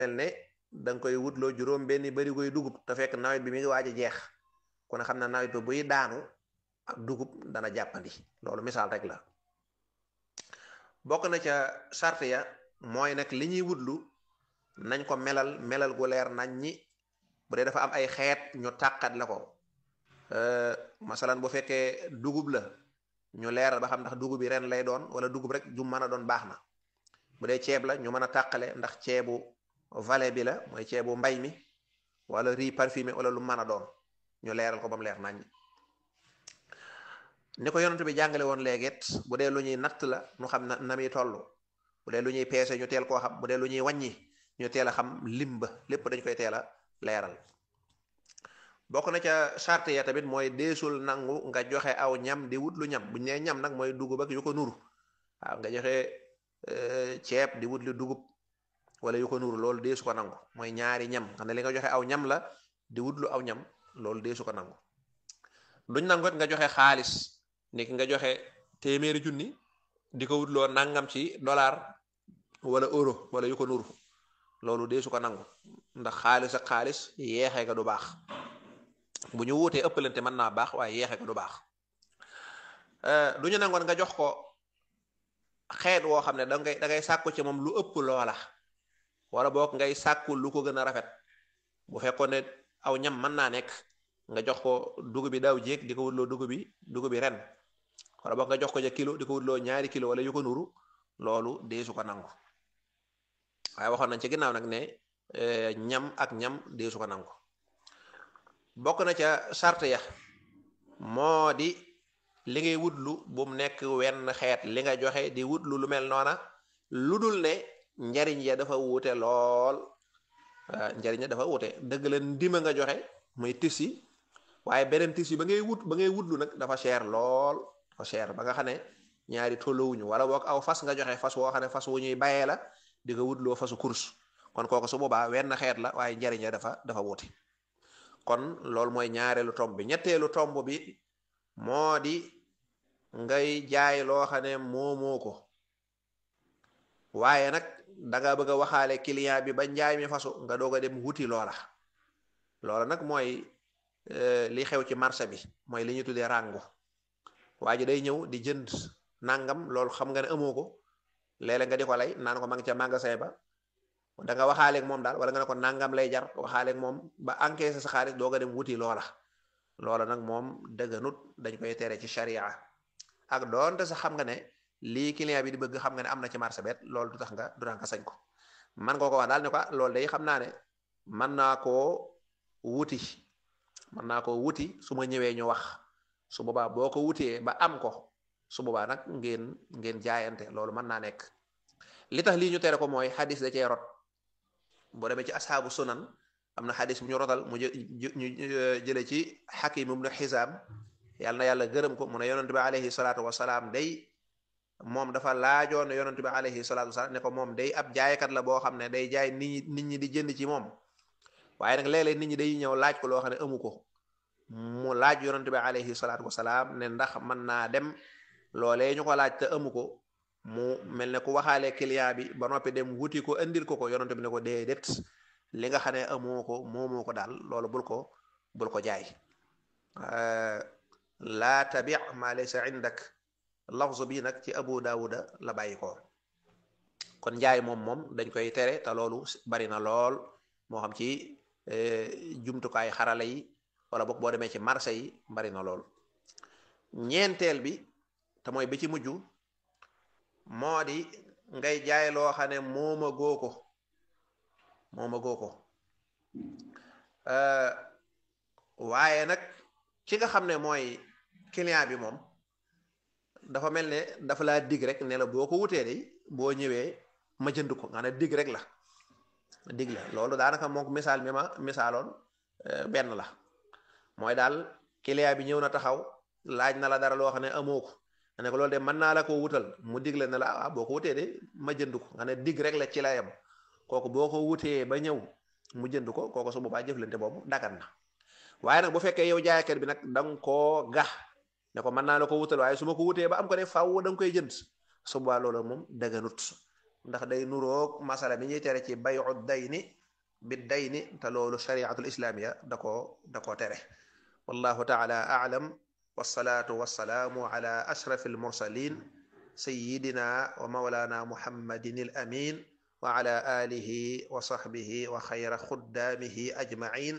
mel ne da nga koy wutloo juróom benn barigoy dugub te fekk nawet bi mi ngi waaj a jeex ku ne xam na nawet bi buy daanu ak dugub dana jàppandi loolu misaal rek la bokk na ca sart ya mooy nag li ñuy wutlu nañ ko melal melal gu leer nañ ñi bu dee dafa am ay xeet ñu tàqat la ko masalan bu fekkee dugub la ñu leeral ba xam ndax dugub bi ren lay doon wala dugub rek ju mën a doon baax na bu dee ceeb la ñu mën a tàqale ndax ceebu vallée bi la mooy ceebu mbay mi wala riz parfumé wala lu mën a doon ñu leeral ko ba mu leer nañ ni ko yonent bi jàngale woon léegit bu dee lu ñuy natt la ñu xam na na muy toll bu dee lu ñuy peese ñu teel koo xam bu dee lu ñuy wàññi ñu teel a xam lim ba lépp dañ koy teel a leeral bokk na ca charte ya tamit mooy deesul nangu nga joxe aw ñam di wut lu ñam buñ nee ñam nag mooy dugub ak yu ko nuru waaw nga joxe ceeb di wut lu dugub wala yu ko nuru loolu deesu ko nangu mooy ñaari ñam xam ne li nga joxe aw ñam la di wut lu aw ñam loolu deesu ko nangu duñ nangu nga joxe xaalis ni ki nga joxe téeméeri junni di ko wutloo nangam ci dollar wala euro wala yu ko nuru loolu deesu ko nangu ndax xaalis ak xaalis yeexee nga du baax bu ñu wuutee ëppalante mën naa baax waaye yeexee nga du baax du ñu nangoon nga jox ko xeet woo xam ne da ngay da ngay sàkku ci moom lu ëpp loola wala boog ngay sàkku lu ko gën a rafet bu fekkoon ne aw ñam mën naa nekk nga jox ko dugub bi daaw jéeg di ko wutloo dugub bi dugub bi ren wala boog nga jox ko ja kilo di ko wutloo ñaari kilo wala yu ko nuru loolu deesu ko nangu waaye waxoon nañ ci ginnaaw nag ne ñam ak ñam deesu ko nangu bokk na ca sart ya moo di li ngay wutlu bu mu nekk wenn xeet li nga joxe di wutlu lu mel noona lu dul ne njariñ ya dafa wuute lool njariñ ya dafa wuute dëgg la ndima nga joxe muy tisi waaye beneen tisi ba ngay wut ba ngay wutlu nag dafa cher lool dafa cher ba nga xam ne ñaari tolluwuñu wala boog aw fas nga joxe fas woo xam ne fas wu ñuy bayee la di ko wutloo fasu course kon kooku su boobaa wenn xeet la waaye njariñ ya dafa dafa wuute kon loolu mooy ñaareelu tomb bi ñetteelu tomb bi moo di ngay jaay loo xam ne moomoo ko waaye nag danga bëgg a waxaale client bi ba njaay mi fasu nga doog a dem wuti loola loola nag mooy li xew ci marché bi mooy li ñu tuddee ràngu waa ji day ñëw di jënd nangam loolu xam nga ne amoo ko léeg-léeg nga di ko lay naan ko ma ngi ca magasin ba da nga waxaaleeg moom daal wala nga ne ko nangam lay jar waxaaleeg moom ba encaissé sa xaalis doog a dem wuti loola loola nag moom dëgganut dañ koy tere ci sharia ak doonte sax xam nga ne lii client bi di bëgg xam nga ne am na ci marché bet loolu du tax nga du tax nga sañ ko man nga ko wax daal ne ko loolu day xam naa ne mën naa koo wuti mën naa koo wuti su ma ñëwee ñu wax su boobaa boo ko wutee ba am ko su boobaa nag ngeen ngeen jaayante loolu mën naa nekk li tax lii ñu tere ko mooy xadis da cee rot boo demee ci asxaabu sunan am na xadis bu ñu rotal mu ñu jële ci xakim ibnu xisaam yàlla na yàlla gërëm ko mu ne yonent bi alayhi salaatu wasalaam day moom dafa laajoon ne yonent bi alayhi salaatu wasalaam ne ko moom day ab jaaykat la boo xam ne day jaay nit ñi nit ñi di jënd ci moom waaye nag léeg-léeg nit ñi day ñëw laaj ko loo xam ne amu ko mu laaj yonent bi alayhi salaatu wasalaam ne ndax mën naa dem loolee ñu ko laaj te amu ko mu mel ne ku waxaale client bi ba noppi dem wuti ko indil ko ko yonent bi ne ko déedéet li nga xam ne amoo ko moomoo ko daal loolu bul ko bul ko jaay laa tabi ma laysa indak lafzu bi nag ci abu daawuda la bàyyi ko kon njaay moom moom dañ koy tere te loolu bari na lool moo xam ci jumtukaay xarala yi wala boog boo demee ci marché yi bari na lool ñeenteel bi te mooy bi ci mujj moo di ngay jaay loo xam ne mooma goo ko mooma goo ko waaye nag ki nga xam ne mooy client bi moom dafa mel ne dafa laa dig rek ne la boo ko wutee de boo ñëwee ma jënd ko nga ne dig rek la dig la loolu daanaka moom misaal mi ma misaaloon benn la mooy daal client bi ñëw na taxaw laaj na la dara loo xam ne amoo ko nga ne ko loolu de mën naa la koo wutal mu dig la ne la ah boo ko wutee de ma jënd ko nga ne dig rek la ci la yem kooku boo ko wutee ba ñëw mu jënd ko kooku su boobaa jëflante boobu dagan na waaye nag bu fekkee yow jaaykat bi nag da nga koo gax ne ko mën naa la ko wutal waaye su ma ko wutee ba am ko de faaw da nga koy jënd su boobaa loolu moom daganut ndax day nuroog masala mi ñuy tere ci bayu dayni bi dayni te loolu shariatul islaamiya da koo da koo tere wallahu taala aalam wasalaatu wasalaamu ala ashraf almursalin sayidina wa maulana muhammadin al amin wa ala alihi wa sahbihi wa xayra xuddaamihi ajmain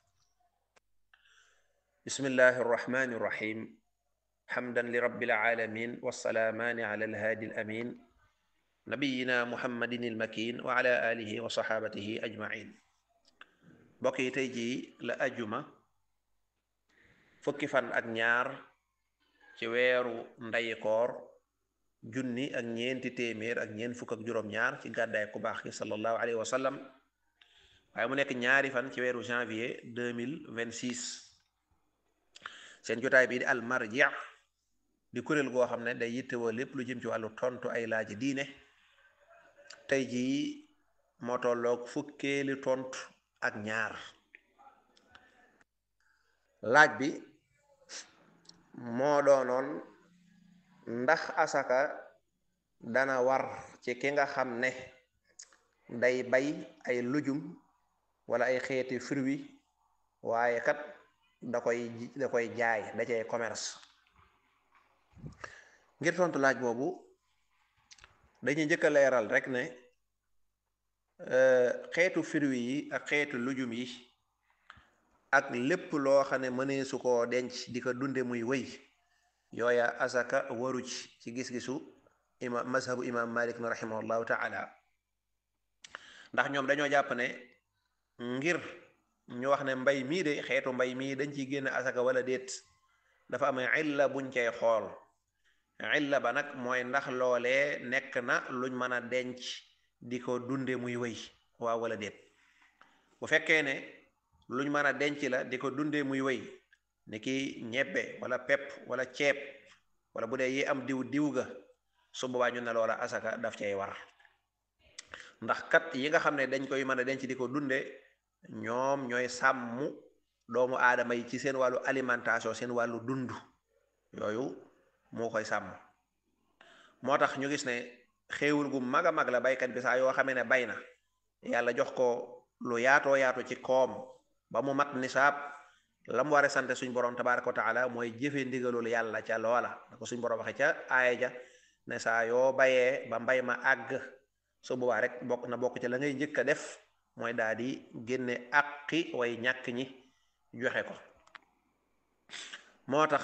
bismillahi arrahmani irrahim xamdan li rabbil alamin wassalaamaani ala alhaadi alamin nabiyina muhammadin almakin wa ala alihi wa saxaabatihi ajmain mbokk yi tey jii la ajuma fukki fan ak ñaar ci weeru ndayikoor junni ak ñeenti téeméer ak ñeent fukk ak juróom-ñaar ci gàddaay ku baax ki sallallahu alayhi wa sallam waaye mu nekk ñaari fan ci weeru janvier 2026 seen jotaay bii di al marji di kuréel goo xam ne day yittewoo lépp lu jëm ci wàllu tontu ay laaji diine tey jii moo tolloog fukkeeli tontu ak ñaar laaj bi moo doonoon ndax asaka dana war ci ki nga xam ne day bay ay lujum wala ay xeeti fruit waaye kat da koy da koy jaay da cay commerce ngir tontu laaj boobu dañuy njëkk a leeral rek ne xeetu fruit yi ak xeetu lujum yi ak lépp loo xam ne mënee su koo denc di ko dunde muy wëy yooya asaka waru ci ci gis-gisu imam mazhabu imam malik na rahimahullahu taala ndax ñoom dañoo jàpp ne ngir ñu wax ne mbay mii de xeetu mbay mii dañ ciy génn asaka wala déet dafa am illa buñ cay xool illa ba nag mooy ndax loolee nekk na luñ mën a denc di ko dunde muy wëy waaw wala déet bu fekkee ne luñ mën a denc la di ko dunde muy wëy ni ki ñebbe wala pepp wala ceeb wala bu dee yi am diw diw ga su boobaa ñu ne loola asaka daf cay war ndax kat yi nga xam ne dañ koy mën a denc di ko dunde ñoom ñooy sàmm doomu aadama yi ci seen wàllu alimentation seen wàllu dund yooyu moo koy sàmm moo tax ñu gis ne xéewul gu mag a mag la baykat bi saa yoo xamee ne bay na yàlla jox ko lu yaatoo yaatu ci koom ba mu mat nisaab la mu war a sant suñ borom tabaraka wa taala mooy jëfe ndigalul yàlla ca loola da ko suñ borom waxe ca aaya ja ne saa yoo bayee ba mbay ma àgg su boobaa rek bokk na bokk ca la ngay njëkk a def mooy daal di génne àqi way ñàkk ñi joxe ko moo tax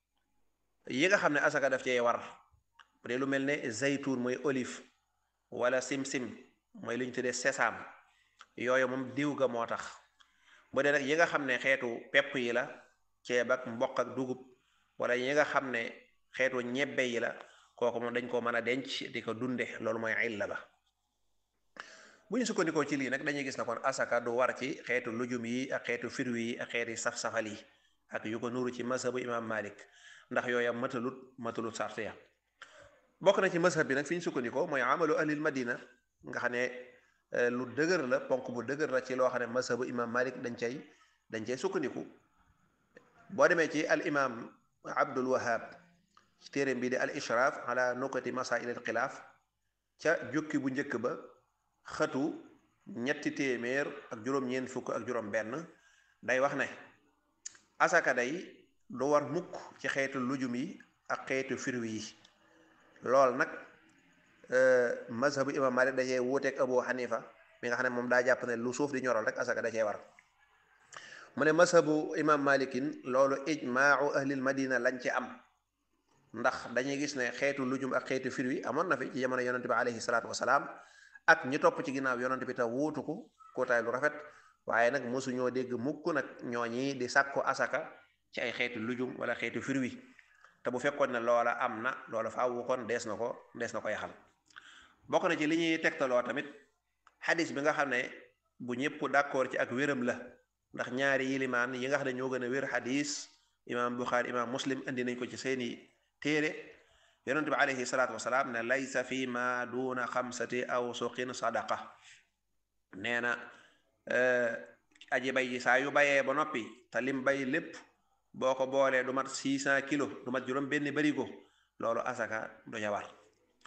yi nga xam ne asaka daf cee war bu dee lu mel ne zaytuun mooy olive wala sim-sim mooy lu ñu tuddee sesam yooyu moom diw ga moo tax bu dee nag yi nga xam ne xeetu pepp yi la ceeb ak mboq ak dugub wala yi nga xam ne xeetu ñebbe yi la kooku moom dañ ko mën a denc di ko dunde loolu mooy illa ba bu ñu sukkandikoo ci lii nag dañuy gis na kon asaka du war ci xeetu lujum yi ak xeetu firwi yi ak xeeti saf-safal yi ak yu ko nuru ci mazhabu imam malik ndax yooya matalut matalut sart ya bokk na ci mazhab bi nag fi ñu sukkandikoo mooy amalu ahlil madina nga xam ne lu dëgër la ponk bu dëgër la ci loo xam ne mazhabu imam malik dañ cay dañ cay sukkandiku boo demee ci al imam abdul wahab ci téeréem bi di al ishraaf ala nukati masail al xilaaf ca jukki bu njëkk ba xëtu ñetti téeméer ak juróom-ñeent fukk ak juróom benn day wax ne asaka day du war mukk ci xeetu lujum yi ak xeetu firwi yi lool nag mazhabu imam malik da cee wuuteeg abu xanifa mi nga xam ne moom daa jàpp ne lu suuf di ñoral rek asaka da cee war mu ne mazhabu imam malikin loolu ijmaau ahlil madina lañ ci am ndax dañuy gis ne xeetu lujum ak xeetu firwi amoon na fi ci jamono yonente bi alayhi salaatu wasalaam ak ñi topp ci ginnaaw yonente bi te wuutu ko kootaay lu rafet waaye nag mosuñoo dégg mukk nag ñooñi di sàkku asaka ci ay xeetu lujum wala xeetu firwi te bu fekkoon ne loola am na loola faawu kon dees na ko dees na ko yaxal bokk na ci li ñuy tegtaloo tamit xadis bi nga xam ne bu ñëpp d'accord ci ak wéram la ndax ñaari yilimaan yi nga xam ne ñoo gën a wér xadis imaam buxaari imaam muslim indi nañ ko ci seeni téere yonent bi alayhi salaatu wasalaam ne laysa fi ma duna xamsati aw suqin sadaqa nee na aji bay ji saa yu bayee ba noppi te lim bay lépp boo ko boolee du mat 600 kilos du mat juróom benn barigo loolu asaka du ca war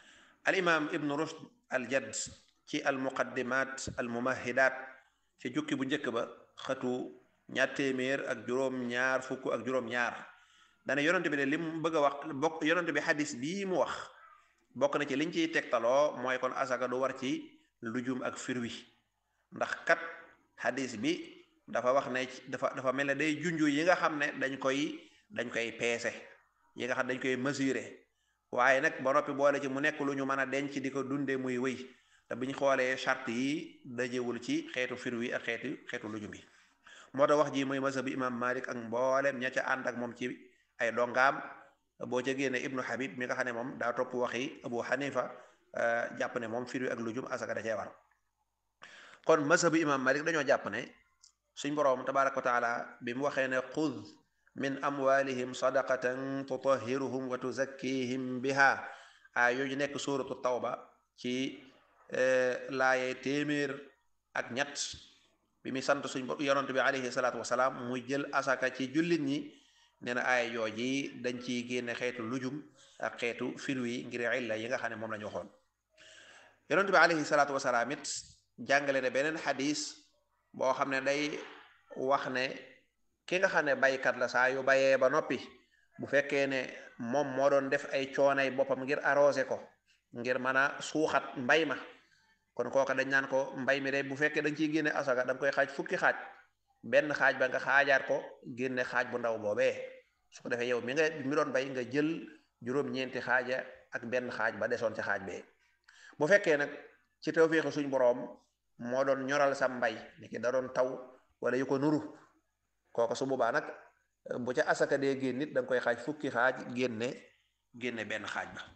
al imam ibnu rushd al jadd ci al muqaddimat al mumahidat ci jukki bu njëkk ba xatu ñaar téeméer ak juróom ñaar fukk ak juróom ñaar dana yonent bi de li mu bëgg a wax bokk yonent bi xadis bii mu wax bokk na ci liñ ciy tegtaloo mooy kon asaka du war ci lujum ak firwi ndax kat xadis bi dafa wax ne dafa dafa mel ne day junju yi nga xam ne dañ koy dañ koy peese yi nga xam dañ koy mesurer waaye nag ba noppi boole ci mu nekk lu ñu mën a denc di ko dundee muy wëy te biñ xoolee charte yi dajewul ci xeetu firwi ak xeetu xeetu lujum bi moo tax wax ji mooy mazhabu imam malik ak mboolem ña ca ànd ak moom ci ay dongaam boo ca génne ibnu habib mi nga xam ne moom daa topp waxi abu hanifa jàpp ne moom firwi ak lujum asaka da cee war kon mazhabu imam malik dañoo jàpp ne suñ boroom tabaraka wa taala bi mu waxee ne xud min amwalihim sadaqatan tutahhiruhum wa tuzakkihim biha a yooyu nekk suuratu tawba ci laaye téeméer ak ñett bi muy sant suñ yonent bi alayhi salaatu wasalaam muy jël asaka ci jullit ñi nee na aaya yooji dañ ciy génne xeetu lujum ak xeetu firwi ngir illa yi nga xam ne moom la ñu waxoon yonent bi alayhi salaatu wasalaam it jàngale ne beneen xadis boo xam ne day wax ne ki nga xam ne baykat la saa yu bayee ba noppi bu fekkee ne moom moo doon def ay coonay boppam ngir arrosé ko ngir mën a suuxat mbay ma kon kooka dañ naan ko mbay mi de bu fekkee dañ ciy génne asaka da nga koy xaaj fukki xaaj benn xaaj ba nga xaajaat ko génne xaaj bu ndaw boobee su ko defee yow mi nga mi doon bay nga jël juróom-ñeenti xaaja ak benn xaaj ba desoon ca xaaj bee bu fekkee nag ci tawféexi suñ boroom moo doon ñoral sa mbay ni ki da doon taw wala yu ko nuru kooka su boobaa nag bu ca asaka dee génn nit da nga koy xaaj fukki xaaj génne génne benn xaaj ba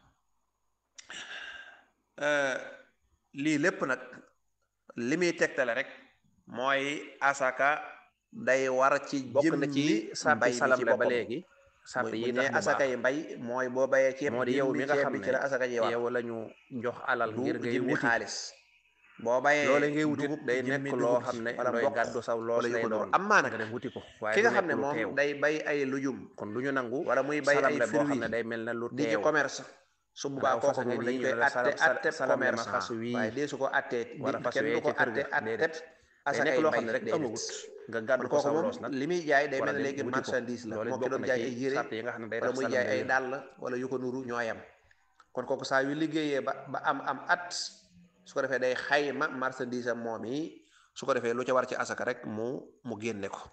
lii lépp nag li muy tegtale rek mooy asaka day war ci bokk na ci mbay salam ci ba boppam léegi sart yi ne tax mu asaka baax yi mbay mooy boo bayee ceeb moo di yow mi nga ceeb xam bi ci la asaka ji ne war yow la ñu jox alal du ngir ngay jëmmi wuti xaalis boo bayee loole ngay wutit dugub day jëmmi nekk loo dugub xam ne wala looy mboq gàddu saw loos wala yu lay ko doon doon am maa nag nga dem wuti ko waaye ki du nga xam ne nekk lu moom teew day bay ay lujum kon du ñu nangu wala muy bay salam ay le boo xam fruits ne day mel ne lu di ci teew commerce su boobaa Waaw, kooku fas nga moom nii dañ ñu koy ne la atte salam- atte salam ne ma commerçant fas wii waaye dee su ko attee wala di fas kenn wee du ko ci kër atte ga, atte déedéet. day asakay nekk loo mbay xam ne rek déedéet. amut nga kon gàddu ko kooku saw moom loos nag li muy jaay day war a mel ne dem léegi wuti ko. marchandise la loolu moo ki bokk doon na jaay ci ay yére sart yi nga xam ne day wala tax muy salam jaay ay wér. dàll wala yu ko nuru ñooyam kon kooku saa yu liggéeyee ba ba am am at su ko defee day xayma marchandise am moom yi su ko defee lu ca war ci asaka rek mu mu génne ko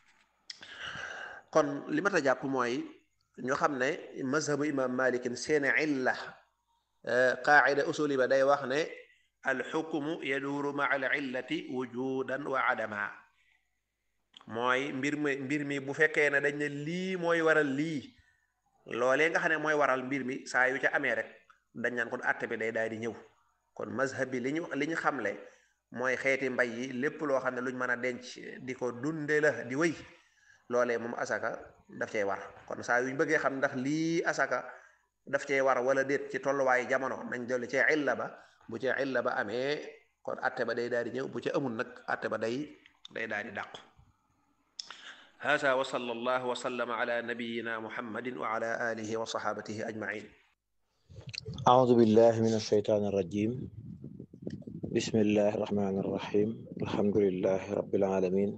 kon li ma ta jàpp mooy ñu xam ne mazhabu imam malikin seeni illa qaacida usuli ba day wax ne alxukmu yaduuru maa al illati wujudan wa adama mooy mbir mi mbir mi bu fekkee ne dañ ne lii mooy waral lii loolee nga xam ne mooy waral mbir mi saa yu ca amee rek dañ naan kon atte bi day daal di ñëw kon mazhab bi li ñu li ñu xamle mooy xeeti mbay yi lépp loo xam ne luñ mën a denc di ko dunde la di wëy loolee moom asaka daf cay war kon saa yuñ bëggee xam ndax lii asaka daf cay war wala déet ci tolluwaayu jamono nañ dolli ci illa ba bu ci illa ba amee kon atte ba day daal di ñëw bu ci amul nag atte ba day day daal di dàqu hada wa sallallahu wa sallama ala nabiyina muhammadin wa ala alihi wa sahabatihi ajmain أعوذ بالله من الشيطان الرجيم بسم الله الرحمن الرحيم الحمد لله رب العالمين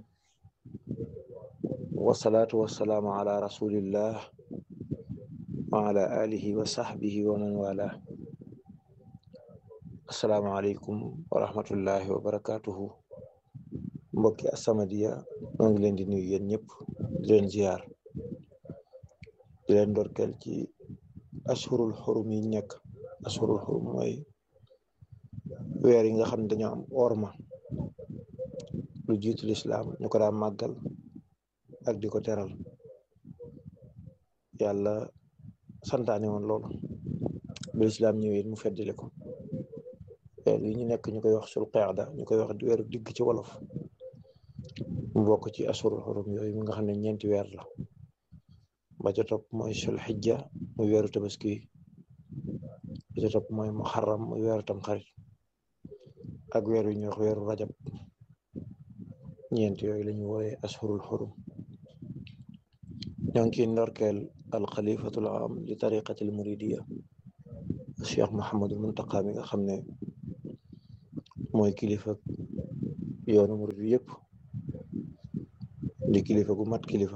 والصلاة والسلام على رسول الله وعلى آله وصحبه ومن والاه السلام عليكم ورحمة الله وبركاته mbokki As-Samadiyya maa ngi leen di nuyu yéen ñëpp di leen ziar di leen ndorkeel ci ashurul xurum yi nekk ashurul xurum mooy weer yi nga xam ne dañoo am orma lu jiitu lislaam ñu ko daa màggal ak di ko teral yàlla santaane woon loolu ba lislaam ñëwee mu feddile ko weer yi ñu nekk ñu koy wax sul qeexda ñu koy wax di weeru digg ci wolof mu bokk ci ashurul xurum yooyu mi nga xam ne ñeenti weer la ba ca topp mooy sul xijja muy weeru tabaski ba ca topp mooy muharram muy weeru tam xarit ak weer yu ñuy wax weeru rajab ñeent yooyu la ñu wooye ashurul xurum ñoo ngi ciy ndorkeel al xalifatul am li tariqatil muridiya Cheikh Mouhamadul Muntaqa mi nga xam ne mooy kilifa yoonu murid bi yëpp di kilifa gu mat kilifa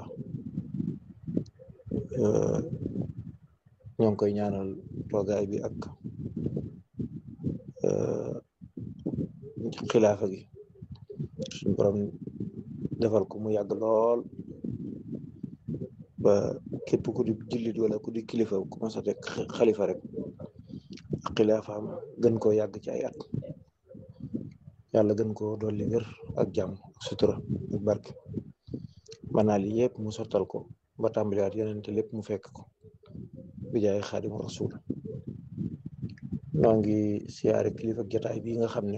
ñoo ngi koy ñaanal toogaay bi ak xilaafa gi suñu borom defal ko mu yàgg lool ba képp ku di jullit wala ku di kilifa ku mas a teg xalifa rek ak xilaafaam gën koo yàgg ci ay at yàlla gën koo dolli wér ak jàmm ak sutura ak barke manaa li yëpp mu sottal ko ba tàmbaliwaat yeneen te lépp mu fekk ko bi jaay xaadimu rasul noo ngi siyaare kilifa jotaay bi nga xam ne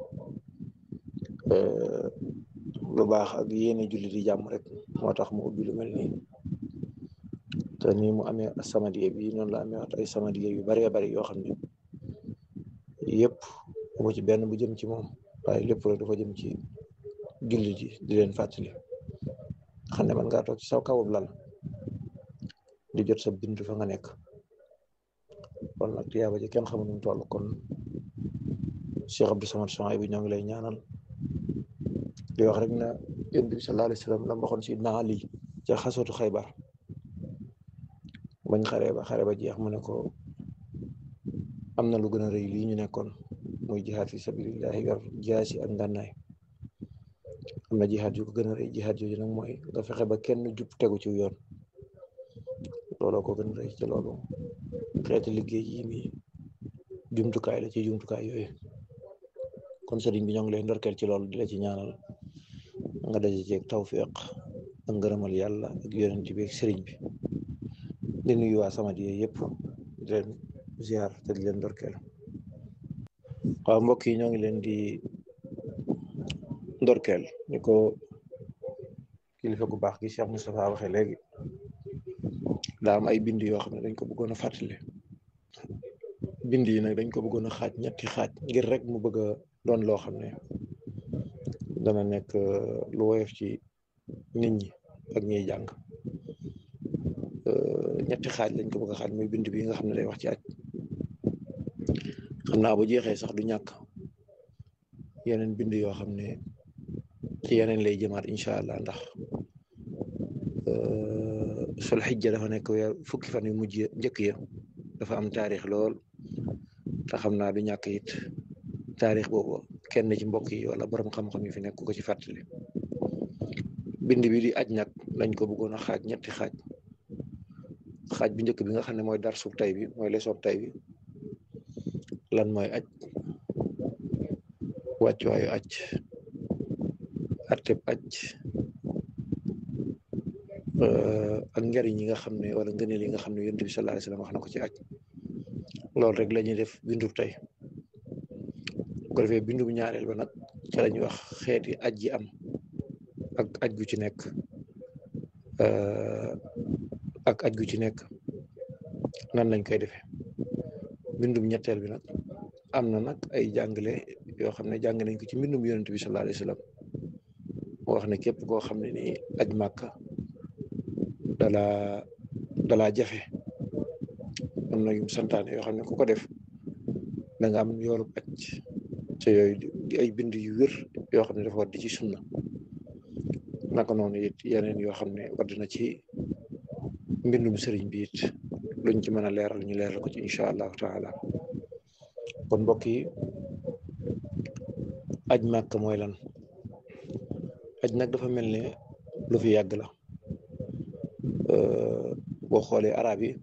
lu baax ak yéene julli di jàmm rek moo tax mu ubbi lu mel nii te ni mu amee samadiye bi noonu la amee waat ay samadiye yu baree bari yoo xam ne yëpp mu ci benn bu jëm ci moom waaye lépp rek dafa jëm ci julli ji di leen fàttali xam ne man ngaa toog ci saw kawub lal di jot sa bintu fa nga nekk kon nag tiyaaba ji kenn xamul nu mu toll kon Cheikh Abdou Samad Sohaïbou bi ñoo ngi lay ñaanal di wax rek na yonent bi sallallahu alayhi wa sallam la waxoon si naa Ali ca xasootu Xaybar bañ xaree ba xare ba jeex mu ne ko am na lu gën a rëy lii ñu nekkoon muy jihaad fi sabilillahi yor jaasi ak ngànnaay am na jihaad yu ko gën a rëy jihaad yooyu nag mooy nga fexe ba kenn jub tegu ci yoon looloo ko gën a rëy ci loolu xeeti liggéey yi mi jumtukaay la ci jumtukaay yooyu kon sëriñ bi ñoo ngi lay ndorkeel ci loolu di la ci ñaanal nga daje ceeg tawfiq ak ngërëmal yàlla ak yonent bi ak sëriñ bi di nuyu waa Samadiyya yëpp di leen ziar te di leen ndorkeel waaw mbokk yi ñoo ngi leen di ndorkeel ni ko kilifa gu baax gi Cheikh Moustapha waxee léegi daa am ay bind yoo xam ne dañ ko bëggoon a fàttali bind yi nag dañ ko bëggoon a xaaj ñetti xaaj ngir rek mu bëgg a doon loo xam ne dana nekk lu woyof ci nit ñi ak ñiy jàng ñetti xaaj lañ ko bëgg a xaaj muy bind bi nga xam ne day wax ci aj xam naa bu jeexee sax du ñàkk yeneen bind yoo xam ne ci yeneen lay jëmaat incha allah ndax sul xijja dafa nekk weer fukki fan yu mujj njëkk ya dafa am taarix lool te xam naa du ñàkk it taarix boobu kenn ci mbokk yi wala borom xam-xam yi fi nekk ko ci fàttali bind bi di aj nag lañ ko bëggoon a xaaj ñetti xaaj xaaj bi njëkk bi nga xam ne mooy dar suuf tay bi mooy leçon tay bi lan mooy aj wàccuwaayu aj atteb aj ak njariñ yi nga xam ne wala ngëneel yi nga xam ne yonent bi sallallahu alayhi wasallam wax na ko ci aj loolu rek la ñuy def bindub tey bu ko defee bindu bu ñaareel ba nag ca la ñuy wax xeeti aj yi am ak aj gu ci nekk ak aj gu ci nekk nan lañ koy defee bindum ñetteel bi nag am na nag ay jàngale yoo xam ne jàng nañ ko ci mbindum yonent bi sallallahu alayhi wasallam moo wax ne képp koo xam ne ni aj màkka dalaa dalaa jafe am na yum santaane yoo xam ne ku ko def da nga am yoolub aj te yooyu di ay bind yu wér yoo xam ne dafa war di ci sunna naka noonu it yeneen yoo xam ne wadd na ci mbindum sëriñ bi it luñ ci mën a leeral ñu leeral ko ci incha allahu taala kon mbokk yi aj màkk mooy lan aj nag dafa mel ne lu fi yàgg la boo xoolee arab yi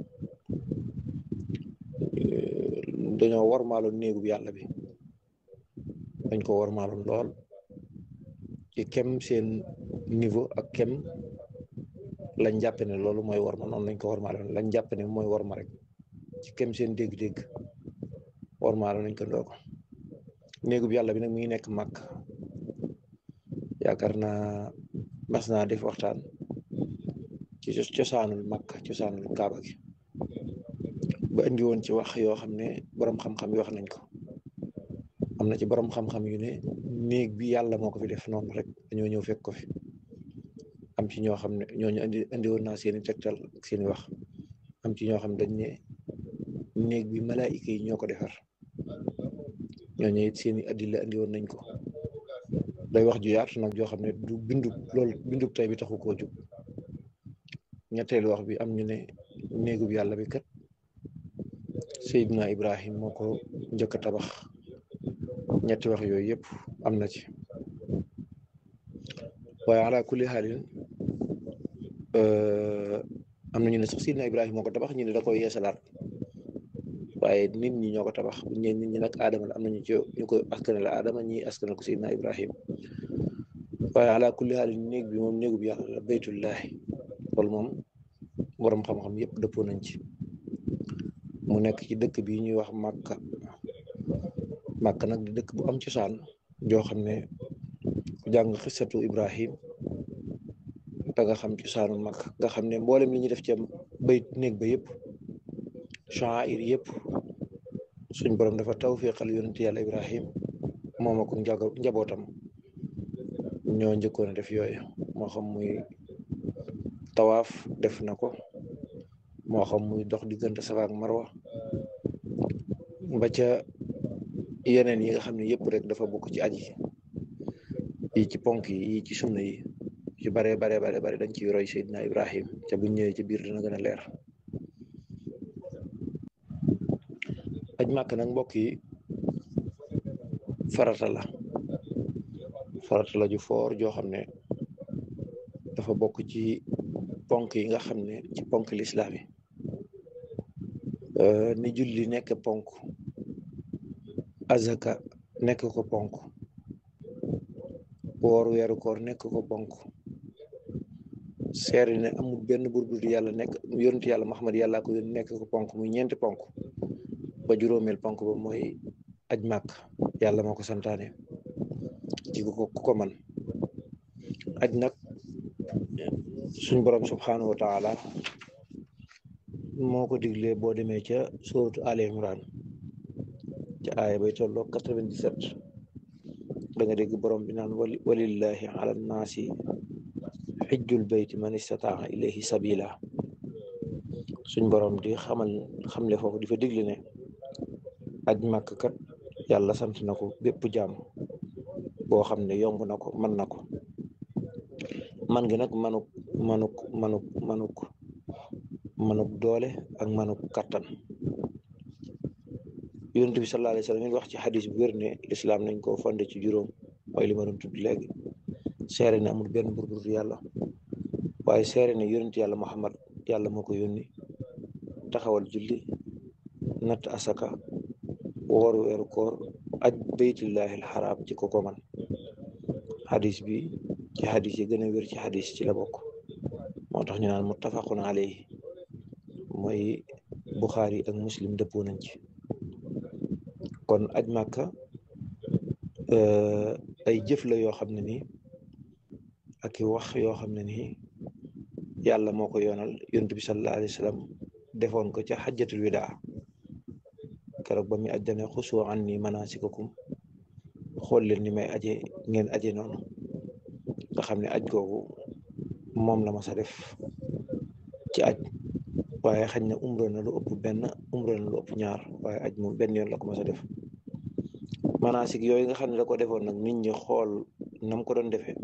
dañoo warmaaloon néegub yàlla bi dañ ko warmaaloon lool ci kem seen niveau ak kem lañ jàpp ne loolu mooy warma noonu lañ ko warmaaloon lañ jàpp ne mooy warma rek ci kem seen dégg-dégg warmaaloon nañ ko ndoo ko néegub yàlla bi nag mi ngi nekk màkk yaakaar naa mas naa def waxtaan ci cosaanul màkk cosaanul kaaba gi ba indi woon ci wax yoo xam ne borom xam-xam yi wax nañ ko am na ci borom xam-xam yu ne néeg bi yàlla moo ko fi def noonu rek dañoo ñëw fekk ko fi am ci ñoo xam ne ñooñu indi indi woon naa seeni tegtal ak seeni wax am ci ñoo xam dañ ne néeg bi malaayika yi ñoo ko defar ñooñu it seeni addila andi woon nañ ko day wax ju yaatu nag joo xam ne du bindu loolu bindu tey bi taxu koo jóg ñetteelu wax bi am ñu ne néegub yàlla bi kat Seydina Ibrahim moo ko njëkk a tabax ñetti wax yooyu yëpp am na ci waaye ala kulli xaalin am na ñu ne sax Seydina Ibrahim moo ko tabax ñu ne da koy yeesalaat waaye nit ñi ñoo ko tabax bu ñu nit ñi nag aadama la am nañu ci ñu ko askanale aadama ñi askanal ko Seydina Ibrahim waaye ala kulli xaalin néeg bi moom néegu bi yàlla la baytullahi loolu moom borom xam-xam yëpp dëppoo nañ ci mu nekk ci dëkk bi ñuy wax Màkka Màkka nag di dëkk bu am cosaan joo xam ne ku jàng xisatu Ibrahim da nga xam cosaanu Màkka nga xam ne mboolem li ñuy def ci bayt néeg ba yëpp sha'air yëpp suñ borom dafa tawfiqal yonent yàlla Ibrahim moom ak njabootam ñoo njëkkoon a def yooyu moo xam muy tawaaf def na ko moo xam muy dox diggante Safa ak Marwa ba ca yeneen yi nga xam ne yëpp rek dafa bokk ci aji yi ci ponk yi yi ci sunna yi ci bare bare bare bare dañ ciy roy Seydina Ibrahim ca buñ ñëwee ci biir dina gën a leer aj màkk nag mbokk yi farata la farata la ju foor joo xam ne dafa bokk ci ponk yi nga xam ne ci ponk lislaam yi ni julli nekk ponk azaka nekk ko ponk woor weeru koor nekk ko ponk seeri ne amul benn buur bu dul yàlla nekk yonent yàlla Muhammad yàllaa ko yónni nekk ko ponk muy ñeenti ponk ba juróomeel ponk ba mooy aj màkk yàlla moo ko santaane ci ku ko man aj nag suñ borom subhanahu wa taala moo ko diglee boo demee ca suratu Ali Imran ca aaya bay tolloo quatre-vingt-dix-sept da nga dégg borom bi naan wali walillahi ala nnaasi xijjul bayti man istataa ilayhi sabila suñ borom di xamal xamle foofu di fa digle ne aj màkk kat yàlla sant na ko bépp jaam boo xam ne yomb na ko mën na ko man gi nag manuk manuk manuk manuk manuk doole ak manuk kattan yonent bi sallallahu alayhi wa sallam wax ci xadis bu wér ne lislaam nañ ko fondé ci juróom mooy li ma doon tudd léegi seere ne amul benn buur bu dul yàlla waaye seere ne yonent yàlla Muhammad yàlla moo ko yónni taxawal julli natt asaka woor weeru koor aj baytullahi alxaraam ci ko ko man xadis bi ci xadis yi gën a wér ci xadis ci la bokk moo tax ñu naan muttafaqun alayhi mooy buxaari ak muslim dëppoo nañ ci kon aj màkka ay jëf la yoo xam ne nii ak i wax yoo xam ne nii yàlla moo ko yoonal yonent bi sallallahu alayhi wa sallam defoon ko ca xajjatul widaa keroog ba muy aj dane xusu anni manasikakum xool leen ni may aje ngeen aje noonu nga xam ne aj googu moom la ma sa def ci aj waaye xañ na umra na lu ëpp benn umra na lu ëpp ñaar waaye aj moom benn yoon la ko ma sa def manasik yooyu nga xam ne da ko defoon nag nit ñi xool nam ko doon defee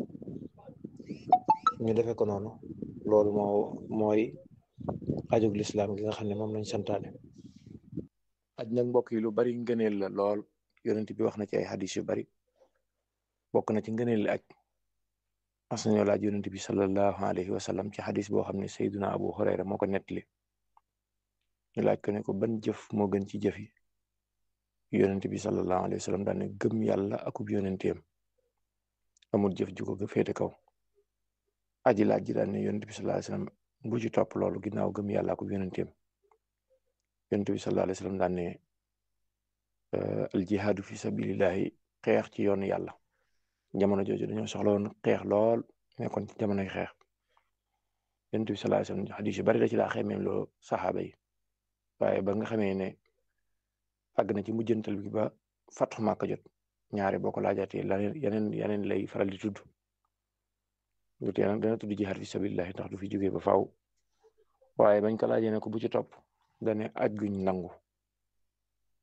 ñu defe ko noonu loolu moo mooy ajug lislaam gi nga xam ne moom lañ santaane aj nag mbokk yi lu bari ngëneel la lool yonent bi wax na ci ay xadis yu bari bokk na ci ngëneel li aj mas nañoo laaj yonent bi sallallahu alayhi wa sallam ci xadis boo xam ne sayduna abu hurayra moo ko nettali ñu laaj ko ne ko ban jëf moo gën ci jëf yi yonent bi sallallahu alayhi wa sallam daan ne gëm yàlla akub yonenteem amul jëf ju ko féete kaw aji laaj ji daan ne yonent bi sallallahu alayhi wa sallam bu ci topp loolu ginnaaw gëm yàlla akub yonenteem yonent bi sallallahu alayhi wa sallam daan ne al jihaadu fi sabilillahi xeex ci yoonu yàlla jamono jooju dañoo soxla woon xeex lool nekkoon ci jamonoy xeex yonent bi sallallahu alayhi wa sallam xadis yu bari da ci daa xemeem loo saxaaba yi waaye ba nga xamee ne àgg na ci mujjantal bi ba fatxu Màkka jot ñaari boo ko laajaatee laneen yeneen yeneen lay faral di tudd lu tee nag dana tudd jihaad fi sabilillahi ndax du fi jógee ba faaw waaye bañ ko laajee ne ko bu ci topp dane aj guñ nangu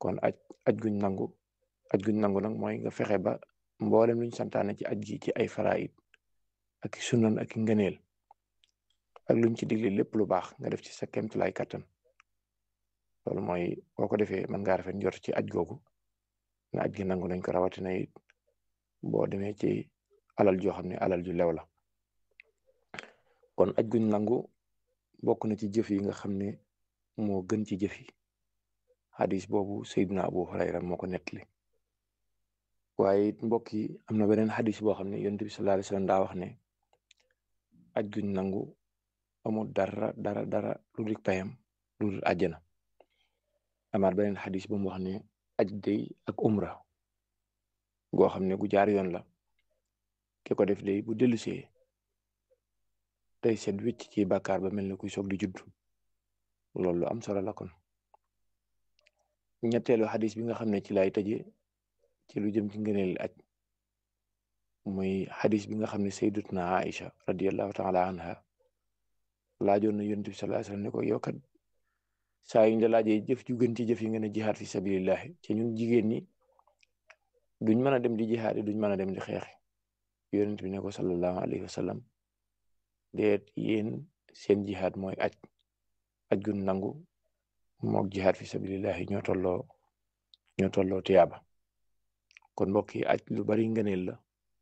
kon aj aj guñ nangu aj guñ nangu nag mooy nga fexe ba mboolem luñ santaane ci aj gi ci ay faraid ak sunan ak ngëneel ak luñ ci digle lépp lu baax nga def ci sa kéemtulaay kattan loolu mooy boo ko defee mën ngaa rafet njort ci aj googu na aj gi nangu nañ ko rawatina it boo demee ci alal joo xam ne alal ju lew la kon aj guñ nangu bokk na ci jëf yi nga xam ne moo gën ci jëf yi xadis boobu Seydina Abu Hurayra moo ko nettali waaye it mbokk yi am na beneen xadis boo xam ne yonent bi sallallahu alayhi wasallam daa wax ne aj guñ nangu amul dara dara dara lu dik payam lu dul àjjana amaat beneen xadis bu mu wax ne aj day ak umra goo xam ne gu jaar yoon la ki ko def day bu dellusee day set wicc ci bàkkaar ba mel ne kuy soog di judd loolu lu am solo la kon ñetteelu xadis bi nga xam ne ci lay tëje ci lu jëm ci ngëneel aj muy xadis bi nga xam ne sayyidatuna Aïcha radiyallahu taala anha laajoon na yonent bi sallallahu alayhi wasallam ne ko yow kat saa yu ñu la laajee jëf ju gën ci jëf yi nga ne jihaad fi sabilillahi ci ñun jigéen ñi duñ mën a dem di jihaad duñ mën a dem di xeexi yonent bi ne ko sallallahu alayhi wasallam deet yéen seen jihaad mooy aj aj gun nangu mook jihaad fi sabilillahi ñoo tolloo ñoo tolloo tiyaaba kon mbokk yi aj lu bari ngëneel la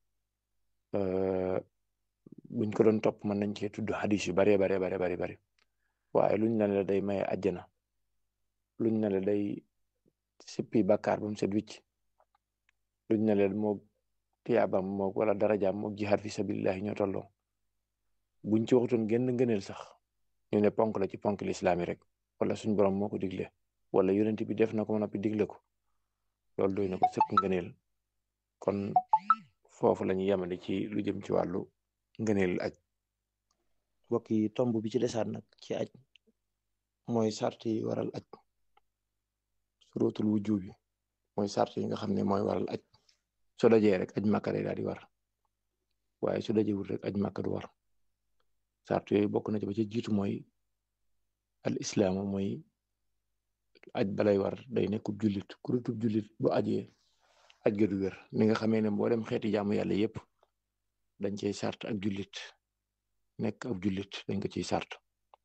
buñ ko doon topp mën nañ cee tudd xadis yu baree bare bare bari bari waaye luñ ne la day maye àjjana luñ ne la day sippi bàkkaar ba mu set wicc luñ ne la moog tiyaabam moog wala darajaam moog jihaad fi sabilillahi ñoo tolloo buñ ci waxutoon genn ngëneel sax ñu ne ponk la ci ponk lislaami rek wala suñ borom moo ko digle wala yonent bi def na ko noppi digle ko loolu doy na ko sëkk ngëneel kon foofu la ñu yemale ci lu jëm ci wàllu ngëneel aj mbokk yi tomb bi ci desaat nag ci aj mooy sart yi waral aj surutul wujub bi mooy sart yi nga xam ne mooy waral aj su dajee rek aj màkka day daal di war waaye su dajewul rek aj màkka du war sart yooyu bokk na ci ba ci jiitu mooy al islaamu mooy aj balay war day nekkub jullit kurutub jullit bu ajee aj ga du wér ni nga xamee ne mboolem xeeti jaamu yàlla yépp dañ cey sart ak jullit nekk ab jullit dañ ko ciy sart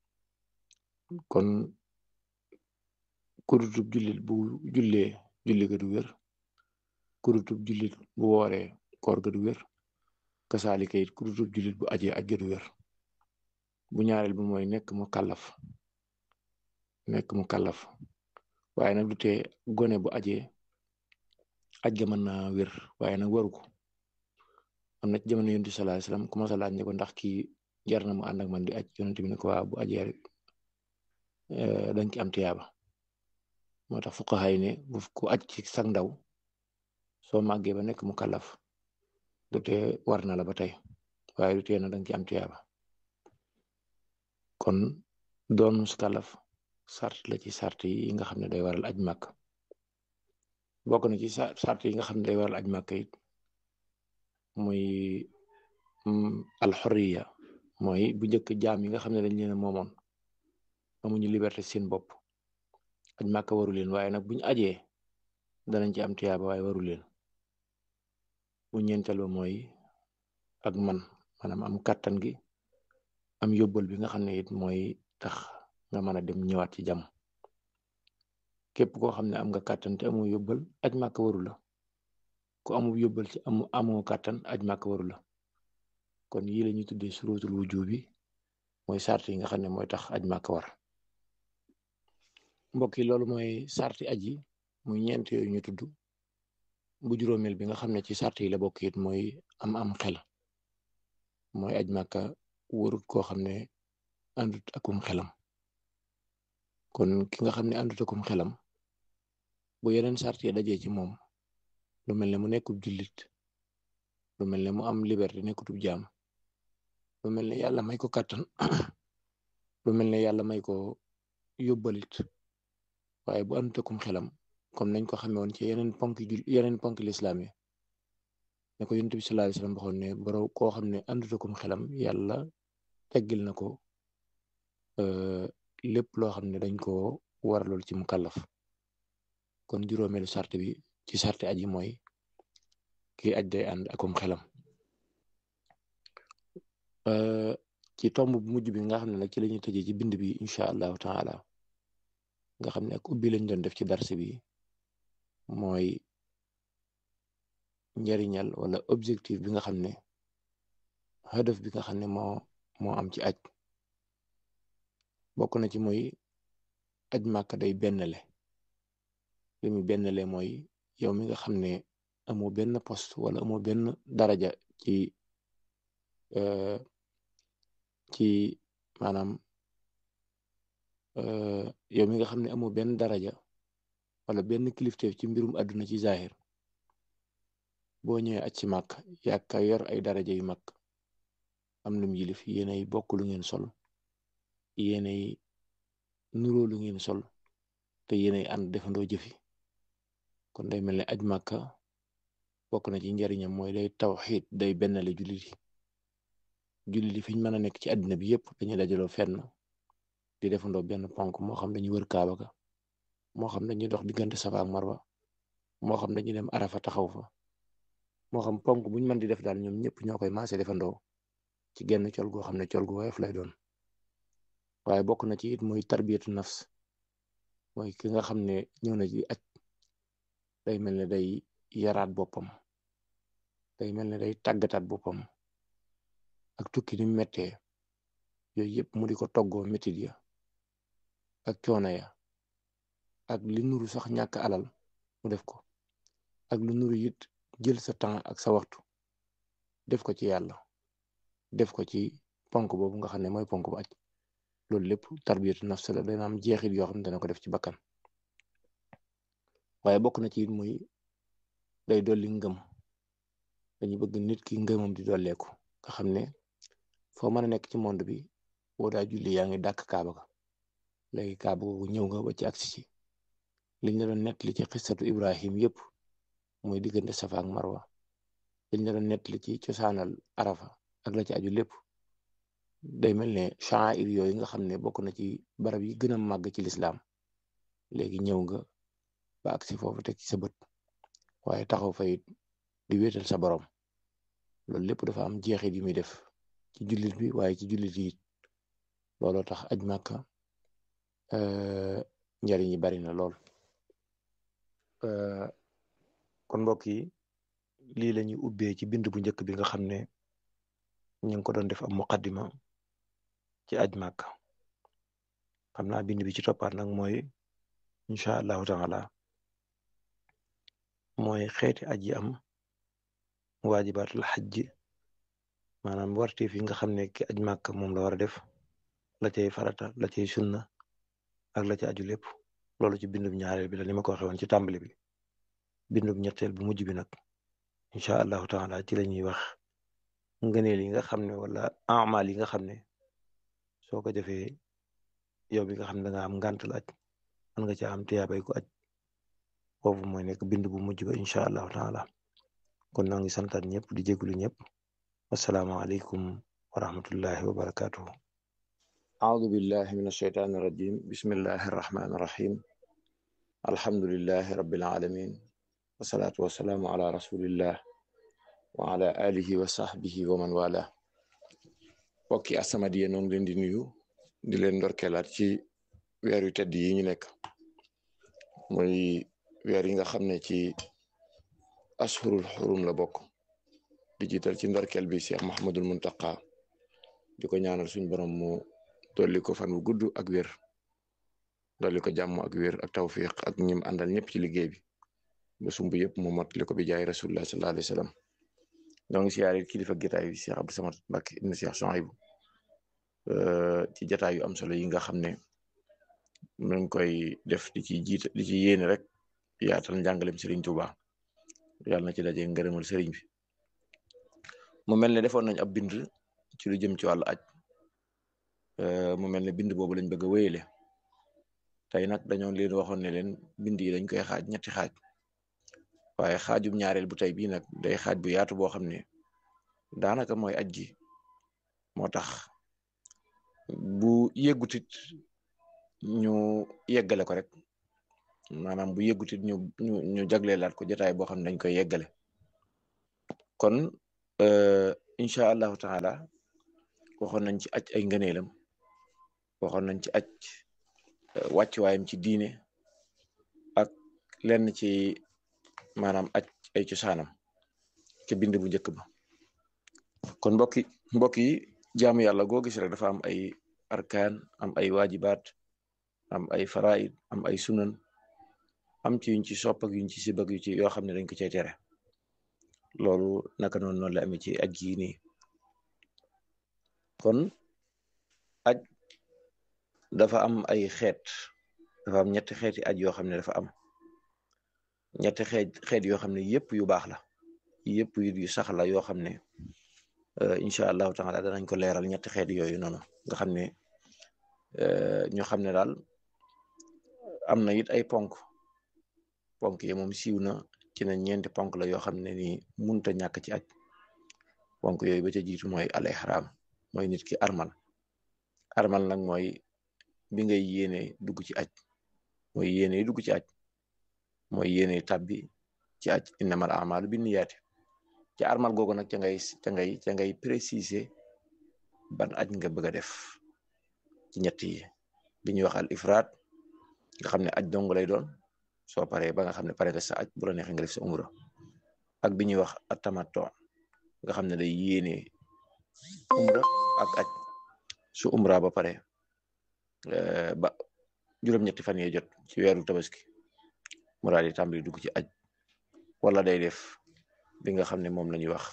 kon kurutub jullit bu jullee julli ga du wér kurutub jullit bu wooree koor ga du wér kasaalika it kurutub jullit bu ajee aj ga du wér bu ñaareel bi mooy nekk mu kàllaf nekk mu kàllaf waaye nag du tee gone bu ajee aj ga mën naa wér waaye nag waru ko am na ci jamono yonent bi sallallahu alayhi wasallam commencé laaj ne ko ndax kii jar na mu ànd ak man di aj yonent bi ne ko waa bu ajee rek dañ ci am tiyaaba moo tax fuqaha yi ne bu ku aj ci sag ndaw soo màggee ba nekk mu kàllaf du tee war na la ba tey waaye du tee na dañ ci am tiyaaba kon doon mus kàllaf sart la ci sart yi nga xam ne day waral aj màkk bokk na ci sart yi nga xam ne day waral aj màkk it muy alxoriya mooy bu njëkk jaam yi nga xam ne dañ leen a moomoon amuñu liberté seen bopp aj màkk waru leen waaye nag buñu ajee danañ ci am tiyaaba waaye waru leen bu ñeenteel ba mooy ak man maanaam am kàttan gi am yóbbal bi nga xam ne it mooy tax nga mën a dem ñëwaat ci jàmm képp koo xam ne am nga kàttan te amoo yóbbal aj màkk waru la ku amul yóbbal ci amu amoo kàttan aj màkk waru la kon yii la ñuy tuddee surutul wujubi mooy sart yi nga xam ne mooy tax aj màkk war mbokk yi loolu mooy sarti aj yi muy ñeent yooyu ñu tudd bu juróomeel bi nga xam ne ci sart yi la bokk it mooy am am xel mooy aj màkka warut koo xam ne àndut akum xelam kon ki nga xam ne àndut akum xelam bu yeneen sart yi dajee ci moom lu mel ne mu nekkub jullit lu mel ne mu am liberté nekkutub jaam lu mel ne yàlla may ko kàttan lu mel ne yàlla may ko yóbbalit waaye bu àndut akum xelam comme nañ ko xamee woon ci yeneen ponk jul yeneen ponk lislaam yi ne ko yonent bi sallallahu alayhi wasallam waxoon ne boro koo xam ne àndut akum xelam yàlla teggil na ko lépp loo xam ne dañ ko waralool ci mu kàllaf kon juróomeelu sart bi ci sarti aji mooy kii aj day ànd akum xelam ci tomb bu mujj bi nga xam ne nag ci la ñuy tëjee ci bind bi incha allahu taala nga xam ne ak ubbi lañ doon def ci darse bi mooy njariñal wala objectif bi nga xam ne hadaf bi nga xam ne moo moo am ci aj bokk na ci mooy aj màkk day bennle li mu bennle mooy yow mi nga xam ne amoo benn poste wala amoo benn daraja ci ci maanaam yow mi nga xam ne amoo benn daraja wala benn kilifteef ci mbirum àdduna ci zahir boo ñëwee aj ci màkk yàkka yor ay daraja yu mag am lum yilif yéenay bokk lu ngeen sol yéenay nuroo lu ngeen sol te yéenay ànd defandoo jëfi kon day mel ne aj màkka bokk na ci njariñam mooy day tawxiid day bennale jullit yi jullit yi fi ñu mën a nekk ci àddina bi yëpp dañuy dajaloo fenn di defandoo benn ponk moo xam dañuy wër kaaba ga moo xam dañuy dox diggante safa ak marwa moo xam dañuy dem arafa taxaw fa moo xam ponk buñ mën di def daal ñoom ñëpp ñoo koy maase defandoo ci genn col goo xam ne col gu woyof lay doon waaye bokk na ci it mooy tarbiyatu nafs mooy ki nga xam ne ñëw na ci aj day mel ne day yaraat boppam day mel ne day tàggataat boppam ak tukki ni mu mettee yooyu yëpp mu di ko toggoo métit ya ak coono ya ak li nuru sax ñàkk alal mu def ko ak lu nuru it jël sa temps ak sa waxtu def ko ci yàlla def ko ci ponk boobu nga xam ne mooy ponk bu aj loolu lépp tarbiyatu nafs la dana am jeexit yoo xam ne dana ko def ci bakkan waaye bokk na ci it muy day dolli ngëm dañu bëgg nit ki ngëmam di dolleeku nga xam ne foo mën a nekk ci monde bi boo daa julli yaa ngi dàkk kaaba ga léegi kaaba googu ñëw nga ba ci agsi ci liñ la doon nettali ci xissatu ibrahim yëpp mooy diggante safa ak marwa liñ la doon nettali ci cosaanal arafa ak la ci aju lépp day mel ne sha'air yooyu nga xam ne bokk na ci barab yi gën a màgg ci lislaam léegi ñëw nga ba agsi foofu teg ci sa bët waaye taxaw fa it di wéetal sa borom loolu lépp dafa am jeexit yu muy def ci jullit bi waaye ci jullit yi looloo tax aj màkka njariñ yi bari na lool kon mbokk yi lii la ñuy ubbee ci bind bu njëkk bi nga xam ne ñu ngi ko doon def am muqaddima ci aj màkka xam naa bind bi ci toppaat nag mooy incha allahu taala mooy xeeti aj yi am waajibaatul xajj maanaam warteef yi nga xam ne ki aj màkk moom la war a def la cay farata la cay sunna ak la ca aju lépp loolu ci bindub ñaareel bi la ni ma ko waxee woon ci tàmbali bi bindub ñetteel bu mujj bi nag incha allahu taala ci la ñuy wax ngëneel yi nga xam ne wala amal yi nga xam ne soo ko defee yow bi nga xam ne da nga am ngàntal aj mën nga ca am tiyaabay ko aj foofu mooy nekk bind bu mujj ba incha allahu taala kon noo ngi santaat ñëpp di jégalu ñëpp asalaamaaleykum wa rahmatullahi wa barakatuhu أعوذ بالله من الشيطان الرجيم بسم الله الرحمن الرحيم الحمد لله رب العالمين والصلاة والسلام على رسول الله وعلى آله وصحبه ومن والاه mbokki As-Samadiyya noo ngi leen di nuyu di leen ndorkeelaat ci weer yu tedd yi ñu nekk muy weer yi nga xam ne ci ashurul xurum la bokk di jiital ci ndorkeel bi Cheikh Mahamadul Muntaqa di ko ñaanal suñ borom mu dolli ko fan wu gudd ak wér dolli ko jàmm ak wér ak tawfiq ak ñim àndal ñëpp ci liggéey bi ba sumb yëpp mu mottali ko bi jaay rasulullah sallallahu alayhi wa sallam ñoo ngi siyaare kilifa gitaay bi Cheikh Abdou Samad Mbacké ibn Cheikh Souhaïbou ci jataay yu am solo yi nga xam ne mu ngi koy def di ci jiit di ci yéene rek yaatal njàngalem Serigne Touba yàlla na ci daje ngërëmal Serigne bi mu mel ne defoon nañ ab bind ci lu jëm ci wàllu aj mu mel ne bind boobu lañ bëgg a wéyale tey nag dañoo leen waxoon ne leen bind yi dañ koy xaaj ñetti xaaj waaye xaajum ñaareel bu tey bii nag day xaaj bu yaatu boo xam ne daanaka mooy aj gi moo tax bu yeggutit ñu yeggale ko rek maanaam bu yëggutit ñu ñu ñu jagleelaat ko jotaay boo xam ne dañ koy yeggale kon incha allahu taala waxoon nañ ci aj ay ngëneelam waxoon nañ ci aj wàccuwaayam ci diine ak lenn ci maanaam aj ay cosaanam ci bind bu njëkk ba kon mbokki mbokk yi jaamu yàlla goo gis rek dafa am ay arkaan am ay waajibaat am ay faraid am ay sunan am ci yuñ ci sopp ak yuñ ci sibak yu ci yoo xam ne dañ ko cay tere loolu naka noonu noonu la amee ci aj gii nii kon aj dafa am ay xeet dafa am ñetti xeeti aj yoo xam ne dafa am ñetti xeet xeet yoo xam ne yëpp yu baax la yëpp yu sax la yoo xam ne incha allahu taala danañ ko leeral ñetti xeet yooyu noonu nga xam ne ñu xam ne daal am na it ay ponk ponk yi moom siiw na ci na ñeenti ponk la yoo xam ne nii munta ñàkk ci aj ponk yooyu ba ca jiitu mooy al ihram mooy nit ki armal armal nag mooy bi ngay yéene dugg ci aj mooy yéene dugg ci aj mooy yéene tabbi ci aj innamal a'malu binniyaati ci armal googu nag ca ngay ca ngay ca ngay préciser ban aj nga bëgg a def ci ñett yi bi ñuy wax al ifraat nga xam ne aj dong lay doon soo paree ba nga xam ne pare nga sa aj bu la neexee nga def sa umra ak bi ñuy wax atamatto nga xam ne day yéene umra ak aj su umra ba pare ba juróom-ñetti fan yee jot ci weeru tabaski mu daal di tàmbali dugg ci aj wala day def bi nga xam ne moom la ñuy wax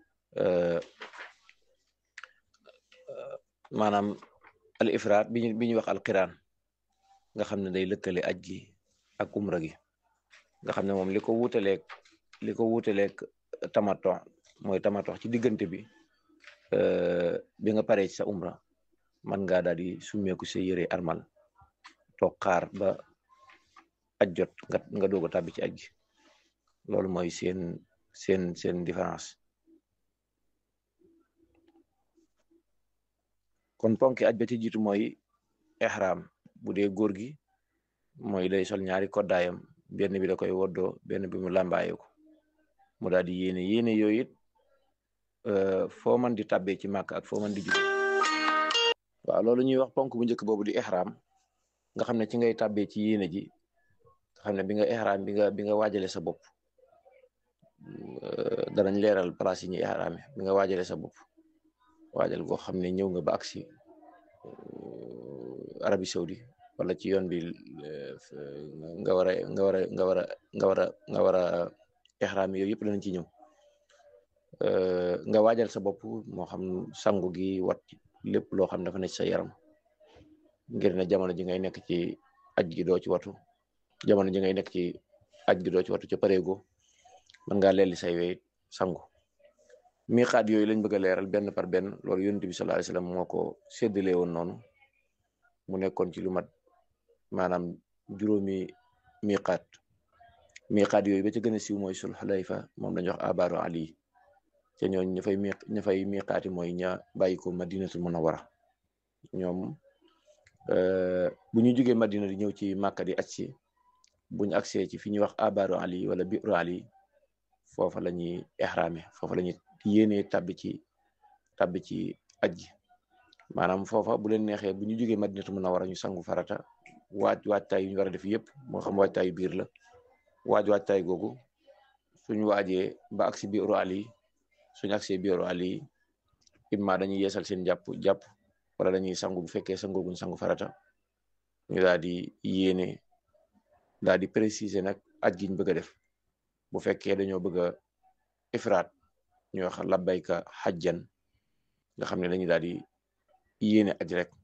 maanaam al ifraat bi bi ñuy wax al qiraan nga xam ne day lëkkale aj gi ak umra gi nga xam ne moom li ko wuutaleeg li ko wuutaleeg tamato mooy tamato ci diggante bi bi nga paree ci sa umra man ngaa daal di summeeku sa yëre armal toog xaar ba aj jot nga nga doog a tàbbi ci aj gi loolu mooy seen seen seen différence kon ponki aj ba ci jiitu mooy ihram bu dee góor gi mooy day sol ñaari koddaayam benn bi da koy woddoo benn bi mu làmbaaye ko mu daal di yéene yéene yooyu it foo man di tàbbee ci màkk ak foo man di jóge waaw loolu ñuy wax ponk bu njëkk boobu di ihram nga xam ne ci ngay tàbbee ci yéene ji nga xam ne bi nga ihram bi nga bi nga waajale sa bopp danañ leeral place yi ñuy ihrame bi nga waajale sa bopp waajal goo xam ne ñëw nga ba agsi Arabie Saoudi wala ci yoon bi nga war a nga war a nga war a nga war a nga war a ihrame yooyu yëpp danañ ci ñëw nga waajal sa bopp moo xam sangu gi wat lépp loo xam dafa nekk sa yaram ngir ne jamono ji ngay nekk ci aj gi doo ci watu jamono ji ngay nekk ci aj gi doo ci watu ca pareego mën ngaa lelli say wey sangu miqaat yooyu lañ bëgg a leeral benn par benn loolu yonent bi sallallahu alayhi wasallam moo ko séddale woon noonu mu nekkoon ci lu mat maanaam juróomi miqaat miqaat yooyu ba ca gën a siiw mooy sul xulayfa moom lañu wax abaaru ali te ñooñ ña fay mi ña fay miqaati mooy ña bàyyi ko madinatul munawwara ñoom bu ñu jógee madina di ñëw ci màkka di aj si buñu agsee ci fi ñuy wax abaaru ali wala biru ali foofa la ñuy ihrame foofa la ñuy yéenee tabbi ci tabbi ci aj gi maanaam foofa bu leen neexee bu ñu jógee madinatu munawwara ñu sangu farata waaj waajtaay yu ñu war a def yëpp moo xam waajtaayu biir la waaj waajtaay googu suñu waajee ba agsi biiru ali suñu agsee biiru ali imma dañuy yeesal seen jàpp jàpp wala dañuy sangu bu fekkee sangooguñ sangu farata ñu daal di yéene daal di préciser nag aj gi ñu bëgg a def bu fekkee dañoo bëgg a ifraat ñu wax labbayka xajjan nga xam ne dañuy daal di yéene aj rek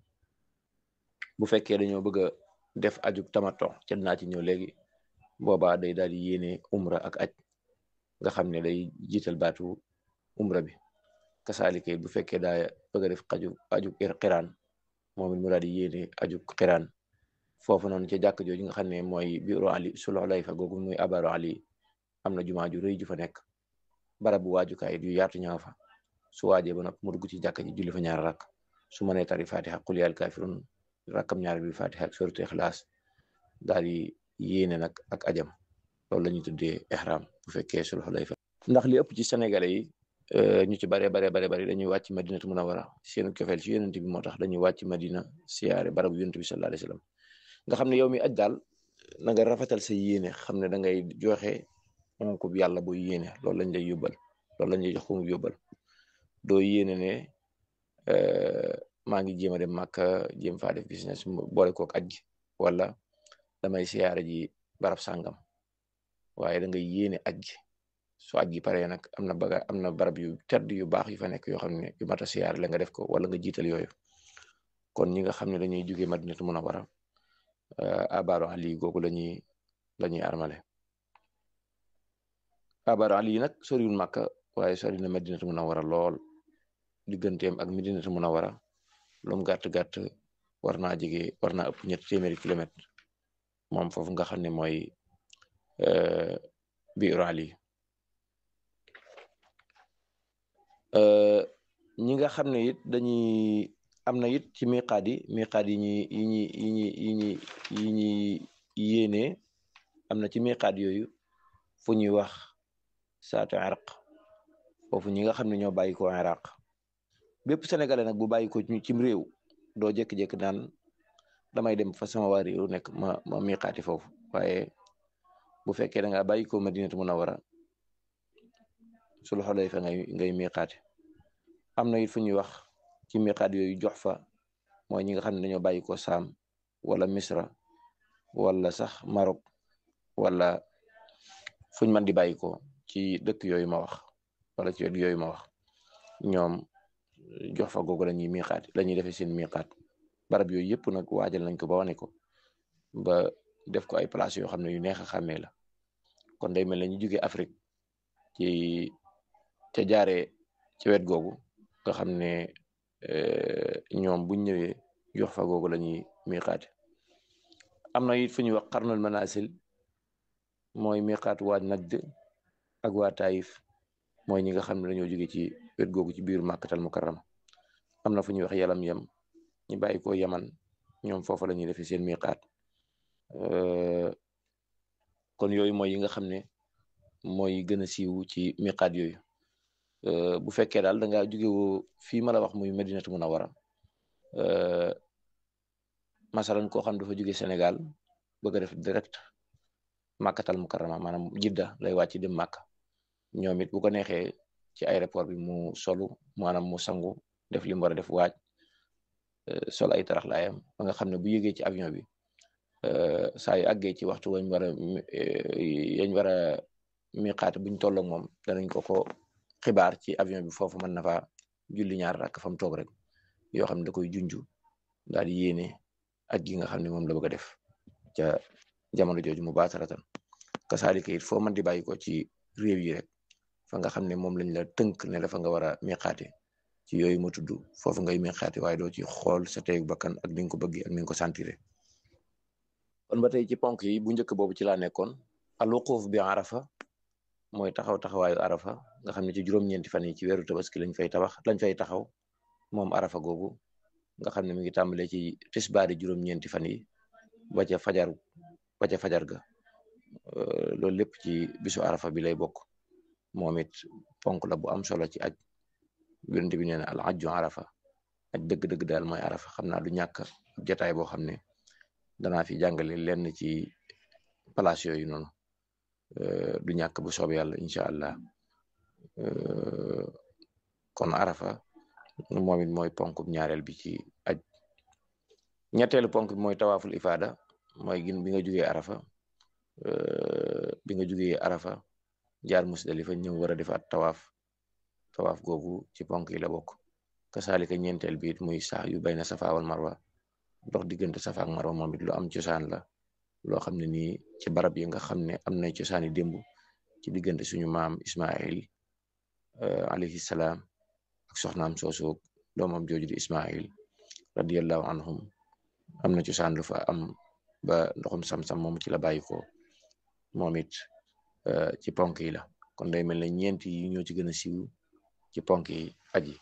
bu fekkee dañoo bëgg a def aju tamato ca naa ci ñëw léegi boobaa day daal di yéene umra ak aj nga xam ne day jiital baatu umra bi kasaalike bu fekkee daa bëgg a def aju aju xiraan moom it mu daal di yéene aju xiraan foofu noonu ca jàkk jooju nga xam ne mooy biiru ali sulux lay fa googu muy abaru ali am na jumaa ju rëy ju fa nekk barabu waajukaay yu yaatu ñaaw fa su waajee ba nag mu dugg ci jàkk ji julli fa ñaar rakk su mënee tari fatiha qul yaa kaafiruun rakkam ñaar bi fatiha ak suratu ixlaas daal di yéene nag ak ajam loolu la ñuy tuddee ihram bu fekkee sul xulayfa ndax li ëpp ci sénégalais yi ñu ci bare bare bare bari dañuy wàcc madinatu munawara seenu kefeel ci yonent bi moo tax dañuy wàcc madina siyaare barabu yonent bi sallallahu alayhi wasallam nga xam ne yow mi aj daal na nga rafetal sa yéene xam ne da ngay joxe moom ko yàlla bu yéene loolu lañ lay yóbbal loolu lañ lay jox ko mu yóbbal doo yéene ne maa ngi jéem a dem Màkka jéem faa def business boole kook aj gi wala damay siyaare ji barab sàngam waaye da ngay yéene aj gi su aj gi paree nag am na baga am na barab yu tedd yu baax yu fa nekk yoo xam ne yu mat a siyaare la nga def ko wala nga jiital yooyu kon ñi nga xam ne dañuy jógee Madinatu Munawwara abaaru ali googu lañuy la ñuy armale abaaru ali nag soriwul Màkka waaye sori na Madinatu Munawwara lool digganteem ak Madinatu Munawwara lu mu gàtt gàtt war naa jege war naa ëpp ñetti téeméeri kilomètre moom foofu nga xam ne mooy biiru ali ñi nga xam ne it dañuy am na it ci miqaat yi miqaat yi ñi yi ñi yi ñi yi ñi yi ñi yéene am na ci miqaat yooyu fu ñuy wax saatu iraq foofu ñi nga xam ne ñoo bàyyi ko iraq bépp sénégalais nag bu bàyyi ko cim réew doo jékki-jékki naan damay dem fa sama waa réew nekk ma ma miqaati foofu waaye bu fekkee da ngaa bàyyi ko madinatu munawara sul xulayfa ngay ngay miqaati am na it fu ñuy wax ci miqaat yooyu jox fa mooy ñi nga xam ne dañoo bàyyi ko saam wala misra wala sax Maroc wala fuñ mën di bàyyi ko ci dëkk yooyu ma wax wala ci yooyu ma wax ñoom jox fa googu la ñuy miqaat la ñuy defee seen miqaat barab yooyu yëpp nag waajal nañ ko ba wane ko ba def ko ay place yoo xam ne yu neex a xàmmee la kon day mel ne ñu jóge Afrique ci ca jaaree ci wet googu nga xam ne ñoom buñ ñëwee jox fa googu la ñuy miqaate am na it fu ñuy wax xarnul manasil mooy miqaat waa Najd ak waa Taïf mooy ñi nga xam ne dañoo jóge ci wet googu ci biir màkkatal mukarram am na fu ñuy wax yalam yam ñu bàyyi ko yaman ñoom foofu la ñuy defee seen miqaat kon yooyu mooy yi nga xam ne mooy gën a siiw ci miqaat yooyu bu fekkee daal da ngaa jógewoo fii ma la wax muy Madinatu Munawwara masalan koo xam dafa jóge Sénégal bëgg a def direct màkkatal mukarrama maanaam jidda lay wàcc dem màkk ñoom it bu ko neexee ci aéroport bi mu solu maanaam mu sangu def li mu war a def waaj sol ay tarax laayam ba nga xam ne bu yëgee ci avion bi saa yu àggee ci waxtu wañ war a yañ war a miqaat buñ tolloog moom danañ ko ko xibaar ci avion bi foofu mën na fa julli ñaar rakk fa mu toog rek yoo xam ne da koy junju daal di yéene aj gi nga xam ne moom la bëgg a def ca jamono jooju mu baataratan kasaalika it foo mën di bàyyi ko ci réew yi rek fa nga xam ne moom lañ la tënk ne la fa nga war a miqaate ci yooyu ma tudd foofu ngay miqaate waaye doo ci xool sa teyu bakkan ak ni nga ko bëggee ak ni nga ko sentire kon ba tey ci ponk yi bu njëkk boobu ci laa nekkoon al wuquf bi arafa mooy taxaw taxawaayu arafa nga xam ne ci juróom-ñeenti fan yi ci weeru tabaski lañ fay tabax lañ fay taxaw moom arafa googu nga xam ne mi ngi tàmbalee ci tisbaari juróom-ñeenti fan yi ba ca fajar ba ca fajar ga loolu lépp ci bisu arafa bi lay bokk moom it ponk la bu am solo ci aj yonent bi nee na al ajju arafa aj dëgg-dëgg daal mooy arafa xam naa du ñàkk jataay boo xam ne danaa fi jàngale lenn ci place yooyu noonu du ñàkk bu soob yàlla incha allah kon arafa moom it mooy ponk ñaareel bi ci aj ñetteelu ponk bi mooy tawaaful ifaada mooy gin bi nga jugee arafa bi nga jugee arafa jaar musdalifa ñëw war a defaat tawaaf tawaaf googu ci ponk yi la bokk kasaalika ñeenteel bi it muy sax yu bayna safa wal marwa dox diggante safa ak marwa moom it lu am cosaan la loo xam ne nii ci barab yi nga xam ne am na cosaani démb ci diggante suñu maam Ismail alayhi salaam ak soxnaam soosu doomam jooju di Ismail radiyallahu anhum am na cosaan lu fa am ba ndoxum sam-sam moom ci la bàyyi ko moom it ci ponk yi la kon day mel ne ñeent yi ñoo ci gën a siiw ci ponk yi aji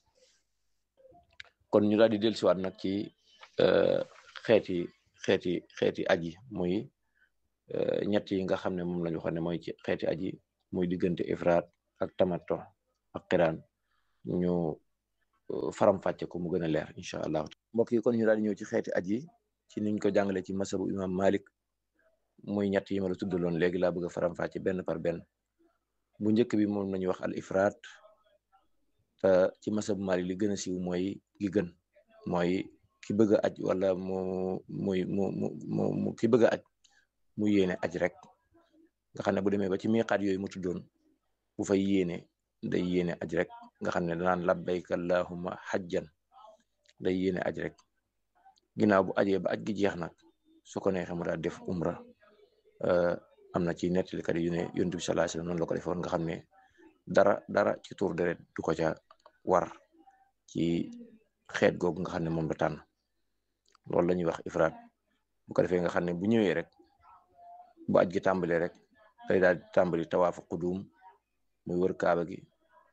kon ñu daal di dellusiwaat nag ci xeeti xeeti xeeti aji muy ñett yi nga xam ne moom lañu waxoon ne mooy ci xeeti aji muy diggante ifraat ak tamato ak xiraan ñu faram-fàcce ko mu gën a leer incha allah mbokk yi kon ñu daal di ñëw ci xeeti aji ci niñ ko jàngale ci masabu imam malik muy ñett yi ma la tuddaloon léegi laa bëgg a faram-fàcce benn par benn bu njëkk bi moom nañu wax al ifraat te ci masabu malik li gën a siiw mooy gi gën mooy ki bëgg a aj wala mu muy mu mu mu ki bëgg a aj mu yéene aj rek nga xam ne bu demee ba ci miqaat yooyu mu tuddoon bu fay yéene day yéene aj rek nga xam ne danaan labbayka allahumma xajjan day yéene aj rek ginnaaw bu ajee ba aj gi jeex nag su ko neexee mu daal def umra am na ci nettalikat yu ne yonent bi sallallahu alayhi wasallam noonu la ko defoon nga xam ne dara dara ci tuur deret du ko ca war ci xeet googu nga xam ne moom la tànn loolu la ñuy wax ifraat bu ko defee nga xam ne bu ñëwee rek bu aj gi tàmbalee rek day daal di tàmbali tawaafu qudum muy wër kaaba gi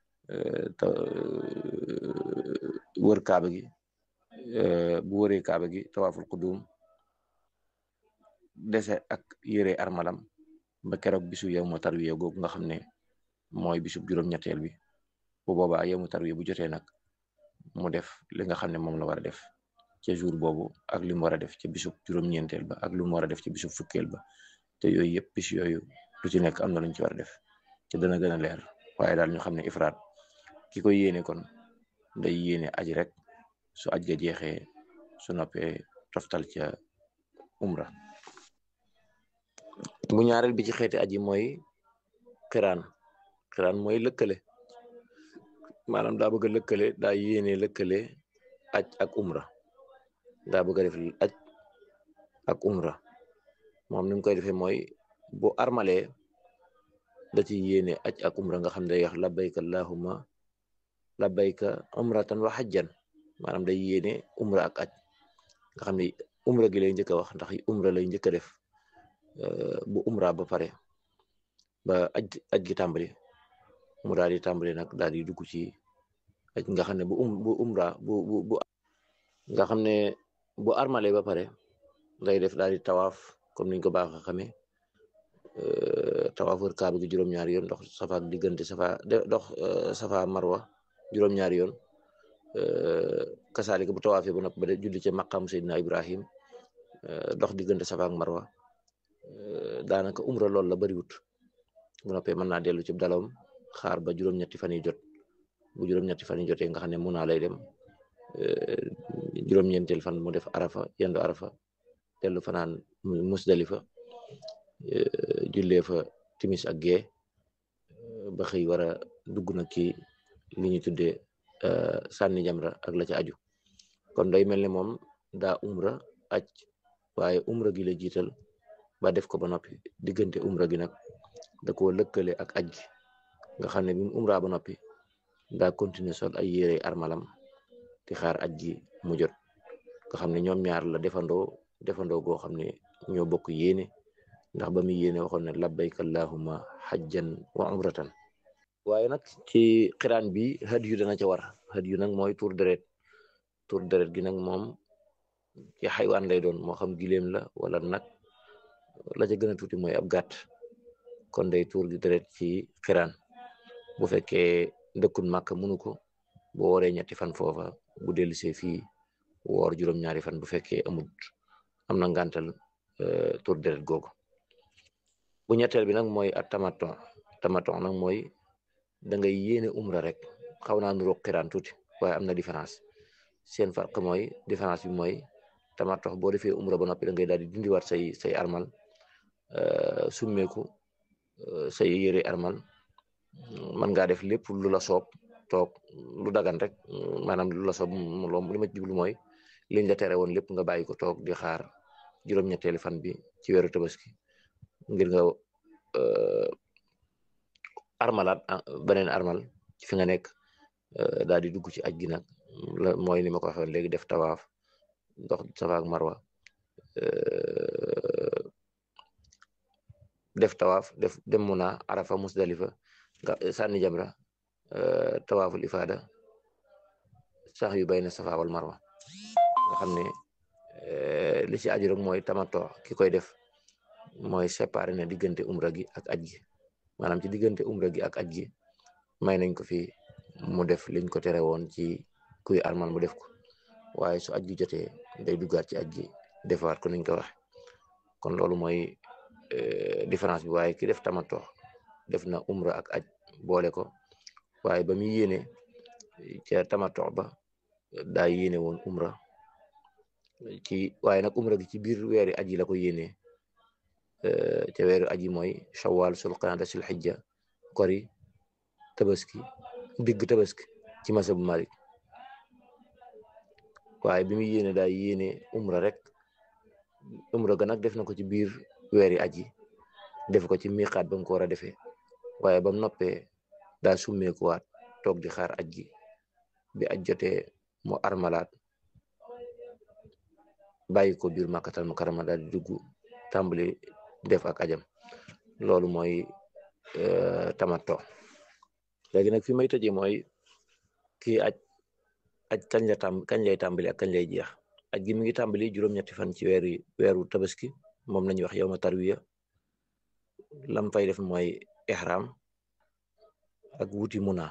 wër kaaba gi bu wëree kaaba gi tawaaful qudum dese ak yére armalam ba keroog bisu yow mu tarwiya googu nga xam ne mooy bisu juróom-ñetteel bi bu boobaa yow mu tarwiya bu jotee nag mu def li nga xam ne moom la war a def ca jour boobu ak li mu war a def ca bisub juróom-ñeenteel ba ak lu mu war a def ca bisub fukkeel ba te yooyu yëpp bis yooyu lu ci nekk am na luñ ci war a def te dana gën a leer waaye daal ñu xam ne ifraat ki koy yéene kon day yéene aji rek su aj ga jeexee su noppee toftal ca umra bu ñaareel bi ci xeeti aji mooy xiraan xiraan mooy lëkkale maanaam daa bëgg a lëkkale daa yéene lëkkale aj ak umra daa bëgg a def aj ak umra moom ni mu koy defee mooy bu armalee da ci yéene aj ak umra nga xam day wax labbayka allahumma labbayka umratan wa hajjan maanaam day yéene umra ak aj nga xam ne umra gi lay njëkk a wax ndax umra lay njëkk a def bu umra ba pare ba aj aj gi tàmbali mu daal di tàmbali nag daal di dugg ci aj nga xam ne bu um bu umra bu bu bu nga xam ne bu armale ba pare day def daal di tawaaf comme niñ ko baax a xamee tawaaf wër kaaba gi juróom-ñaari yoon dox safa ak diggante safa dox safa marwa juróom-ñaari yoon kasaalika bu tawaafee ba noppi ba de julli ca maqam Seydina Ibrahim dox diggante safa ak marwa daanaka umra loolu la bariwut bu noppee mën naa dellu ci dalawam xaar ba juróom-ñetti fan yi jot bu juróom-ñetti fan yi jotee nga xam ne mun naa lay dem juróom-ñeenteel fan mu def arafa yendu arafa dellu fanaan musdalifa jullee fa timis ak gee ba xëy war a dugg nag ci li ñu tuddee sànni jamra ak la ca aju kon day mel ni moom daa umra aj waaye umra gi la jiital ba def ko ba noppi diggante umra gi nag da koo lëkkale ak aj gi nga xam ne bi mu umra ba noppi daa continuer sol ay yére armalam di xaar aj gi mu jot nga xam ne ñoom ñaar la defandoo defandoo goo xam ne ñoo bokk yéene ndax ba muy yéene waxoon ne labbayka allahumma hajjan wa umratan waaye nag ci xiraan bi had yu dana ca war had yu nag mooy tur deret tur deret gi nag moom ci xaywaan lay doon moo xam gileem la wala nag la ca gën a tuuti mooy ab gàtt kon day tuur gi deret ci xiraan bu fekkee dëkkun màkk mënu ko boo wooree ñetti fan foofa bu dellusee fii woor juróom-ñaari fan bu fekkee amut am na ngàntal tur deret googu bu ñetteel bi nag mooy at tamaton tamaton nag mooy da ngay yéene umra rek xaw naa nuroo xiraan tuuti waaye am na différence seen farq mooy différence bi mooy tamaton boo defee umra ba noppi da ngay daal di dindiwaat say say armal summeeku say yére armal man ngaa def lépp lu la soob toog lu dagan rek maanaam lu la soob moom li ma jublu mooy liñ la tere woon lépp nga bàyyi ko toog di xaar juróom-ñetteeli fan bi ci weeru tabaski ngir nga armalaat beneen armal ci fi nga nekk daal di dugg ci aj gi nag mooy ni ma ko waxee léegi def tawaaf dox safa ak marwa def tawaaf def dem muna arafa musdalifa nga sànni jamra tawaaful ifaada sax yu bayna safa wal marwa nga xam ne li ci aju rek mooy tamato ki koy def mooy séparé na diggante umra gi ak aj gi maanaam ci diggante umra gi ak aj gi may nañ ko fi mu def liñ ko tere woon ci kuy armal mu def ko waaye su aj gi jotee day duggaat ci aj gi defaat ko niñ ko waxe kon loolu mooy différence bi waaye ki def tamato def na umra ak aj boole ko waaye ba muy yéene ca tamato ba daa yéene woon umra ci waaye nag umra gi ci biir weeri aj yi la ko yéene ca weeru aj yi mooy shawwal sul qa'da sul hijja kori tabaski digg tabaski ci masabu Malik waaye bi muy yéene daa yéene umra rek umra ga nag def na ko ci biir weeri aj yi def ko ci miqaat ba mu ko war a defee waaye ba mu noppee daa summeekuwaat toog di xaar aj gi bi aj jotee mu armalaat bàyyi ko biir màkkatal mu karama daal di dugg tàmbali def ak ajam loolu mooy tamato léegi nag fi may tëjee mooy kii aj aj kañ la tàmb kañ lay tàmbali ak kañ lay jeex aj gi mi ngi tàmbali juróom-ñetti fan ci weeru weeru tabaski moom lañuy wax yow ma tarwiya lam fay def mooy ihram ak wuti muna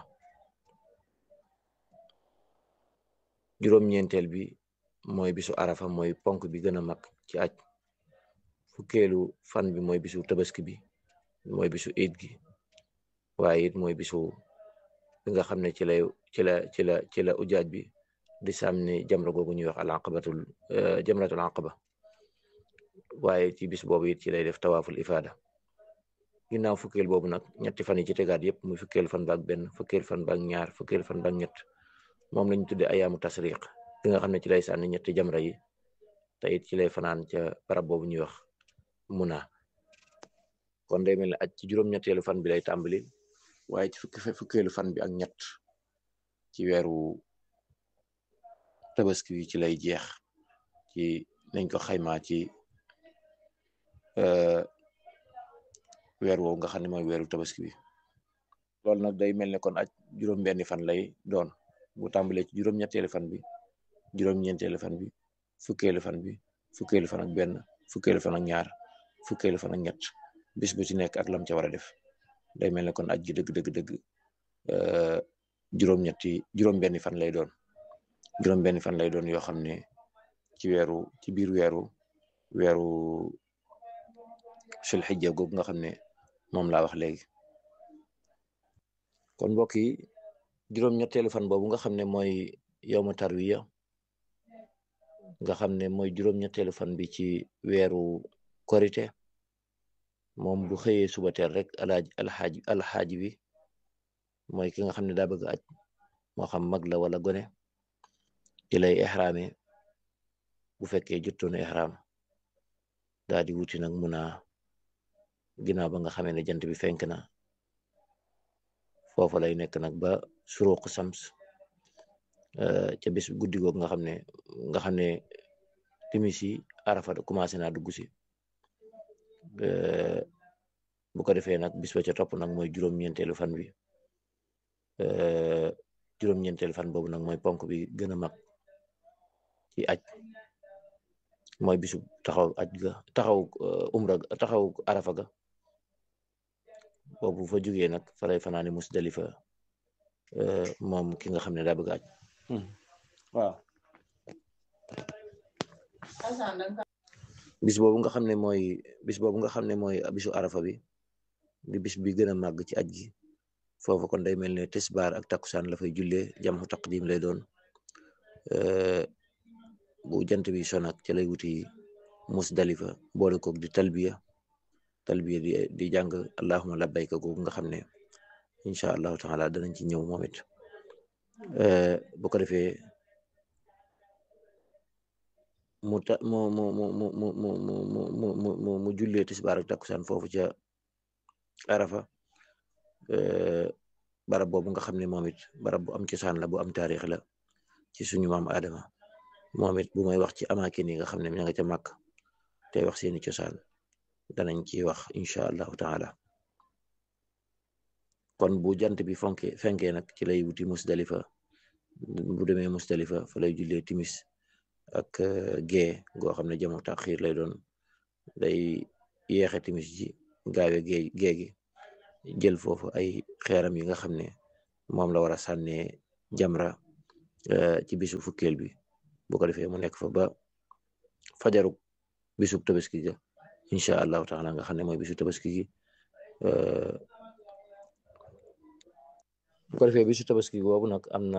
juróom-ñeenteel bi mooy bisu arafa mooy ponk bi gën a mag ci aj fukkeelu fan bi mooy bisu tabaski bi mooy bisu iid gi waaye it mooy bisu bi nga xam ne ci lay ci la ci la ci la ujaaj bi di sàmni jamra googu ñuy wax al aqabatul jamratul aqaba waaye ci bis boobu it ci lay def tawaaful ifada ginnaaw fukkeel boobu nag ñetti fan yi ci tegaat yëpp muy fukkeel fan baak benn fukkeel fan baak ñaar fukkeel fan baak ñett moom lañu tudde ayaamu tasriq bi nga xam ne ci lay sànni ñetti jamra yi te it ci lay fanaan ca barab boobu ñuy wax muna kon day mel ne aj ci juróom-ñetteelu fan bi lay tàmbali waaye ci fukki fukkeelu fan bi ak ñett ci weeru tabaski bi ci lay jeex ci nañ ko xaymaa ci weer woowu nga xam ne mooy weeru tabaski bi loolu nag day mel ne kon aj juróom-benni fan lay doon bu tàmbalee ci juróom-ñetteelu fan bi juróom-ñeenteelu fan bi fukkeelu fan bi fukkeelu fan ak benn fukkeelu fan ak ñaar fukkeelu fan ak ñett bis bu ci nekk ak lam ca war a def day mel ne kon aj gi dëgg dëgg dëgg juróom-ñetti juróom-benni fan lay doon juróom-benni fan lay doon yoo xam ne ci weeru ci biir weeru weeru sul xijja googu nga xam ne moom laa wax léegi kon mbokk yi juróom-ñetteelu fan boobu nga xam ne mooy yowma tarwiya nga xam ne mooy juróom-ñetteelu fan bi ci weeru korite moom bu xëyee suba teel rek alaaj alxaaj alxaaj bi mooy ki nga xam ne daa bëgg aj moo xam mag la wala gone ci lay ixraame bu fekkee jottoon ixraam daa di wuti nag mun a ginnaaw ba nga xamee ne jant bi fenk na foofa lay nekk nag ba suruq sams ca bis guddi googu nga xam ne nga xam ne timis yi arafa commencé naa dugg si bu ko defee nag bis ba ca topp nag mooy juróom-ñeenteelu fan bi juróom-ñeenteelu fan boobu nag mooy ponk bi gën a mag ci aj mooy bisu taxaw aj ga taxaw umra taxaw arafa ga boobu fa jógee nag fa lay fanaane musdalifa moom ki nga xam ne daa bëgg aj waaw bis boobu nga xam ne mooy bis boobu nga xam ne mooy bisu arafa bi di bis bi gën a màgg ci aj gi foofu kon day mel ne tisbaar ak takkusaan la fay jullee jamxu taqdim lay doon bu jant bi sonak ca lay wuti musdalifa boole koog di talbiya talbiya di di jàng allahuma labbayka googu nga xam ne incha allahu taala danañ ci ñëw moom it bu ko defee mu ta mu mu mu mu mu mu mu mu mu mu mu jullee tisbaar ak takkusaan foofu ca arafa barab boobu nga xam ne moom it barab bu am cosaan la bu am taarix la ci suñu maam Adama moom it bu may wax ci amaakin yi nga xam ne ña nga ca màkk tey wax seeni cosaan danañ ci wax incha allahu taala kon bu jant bi fonke fenkee nag ci lay wuti musdalifa bu demee musdalifa fa lay jullee timis ak gee goo xam ne jamu taxiir lay doon day yeexe timis ji gaawe géej géegi jël foofu ay xeeram yi nga xam ne moom la war a sànnee jamra ci bisu fukkeel bi bu ko defee mu nekk fa ba fajaru bisub tabaski ga incha allahu taala nga xam ne mooy bisu tabaski gi bu ko defee bisu tabaski boobu nag am na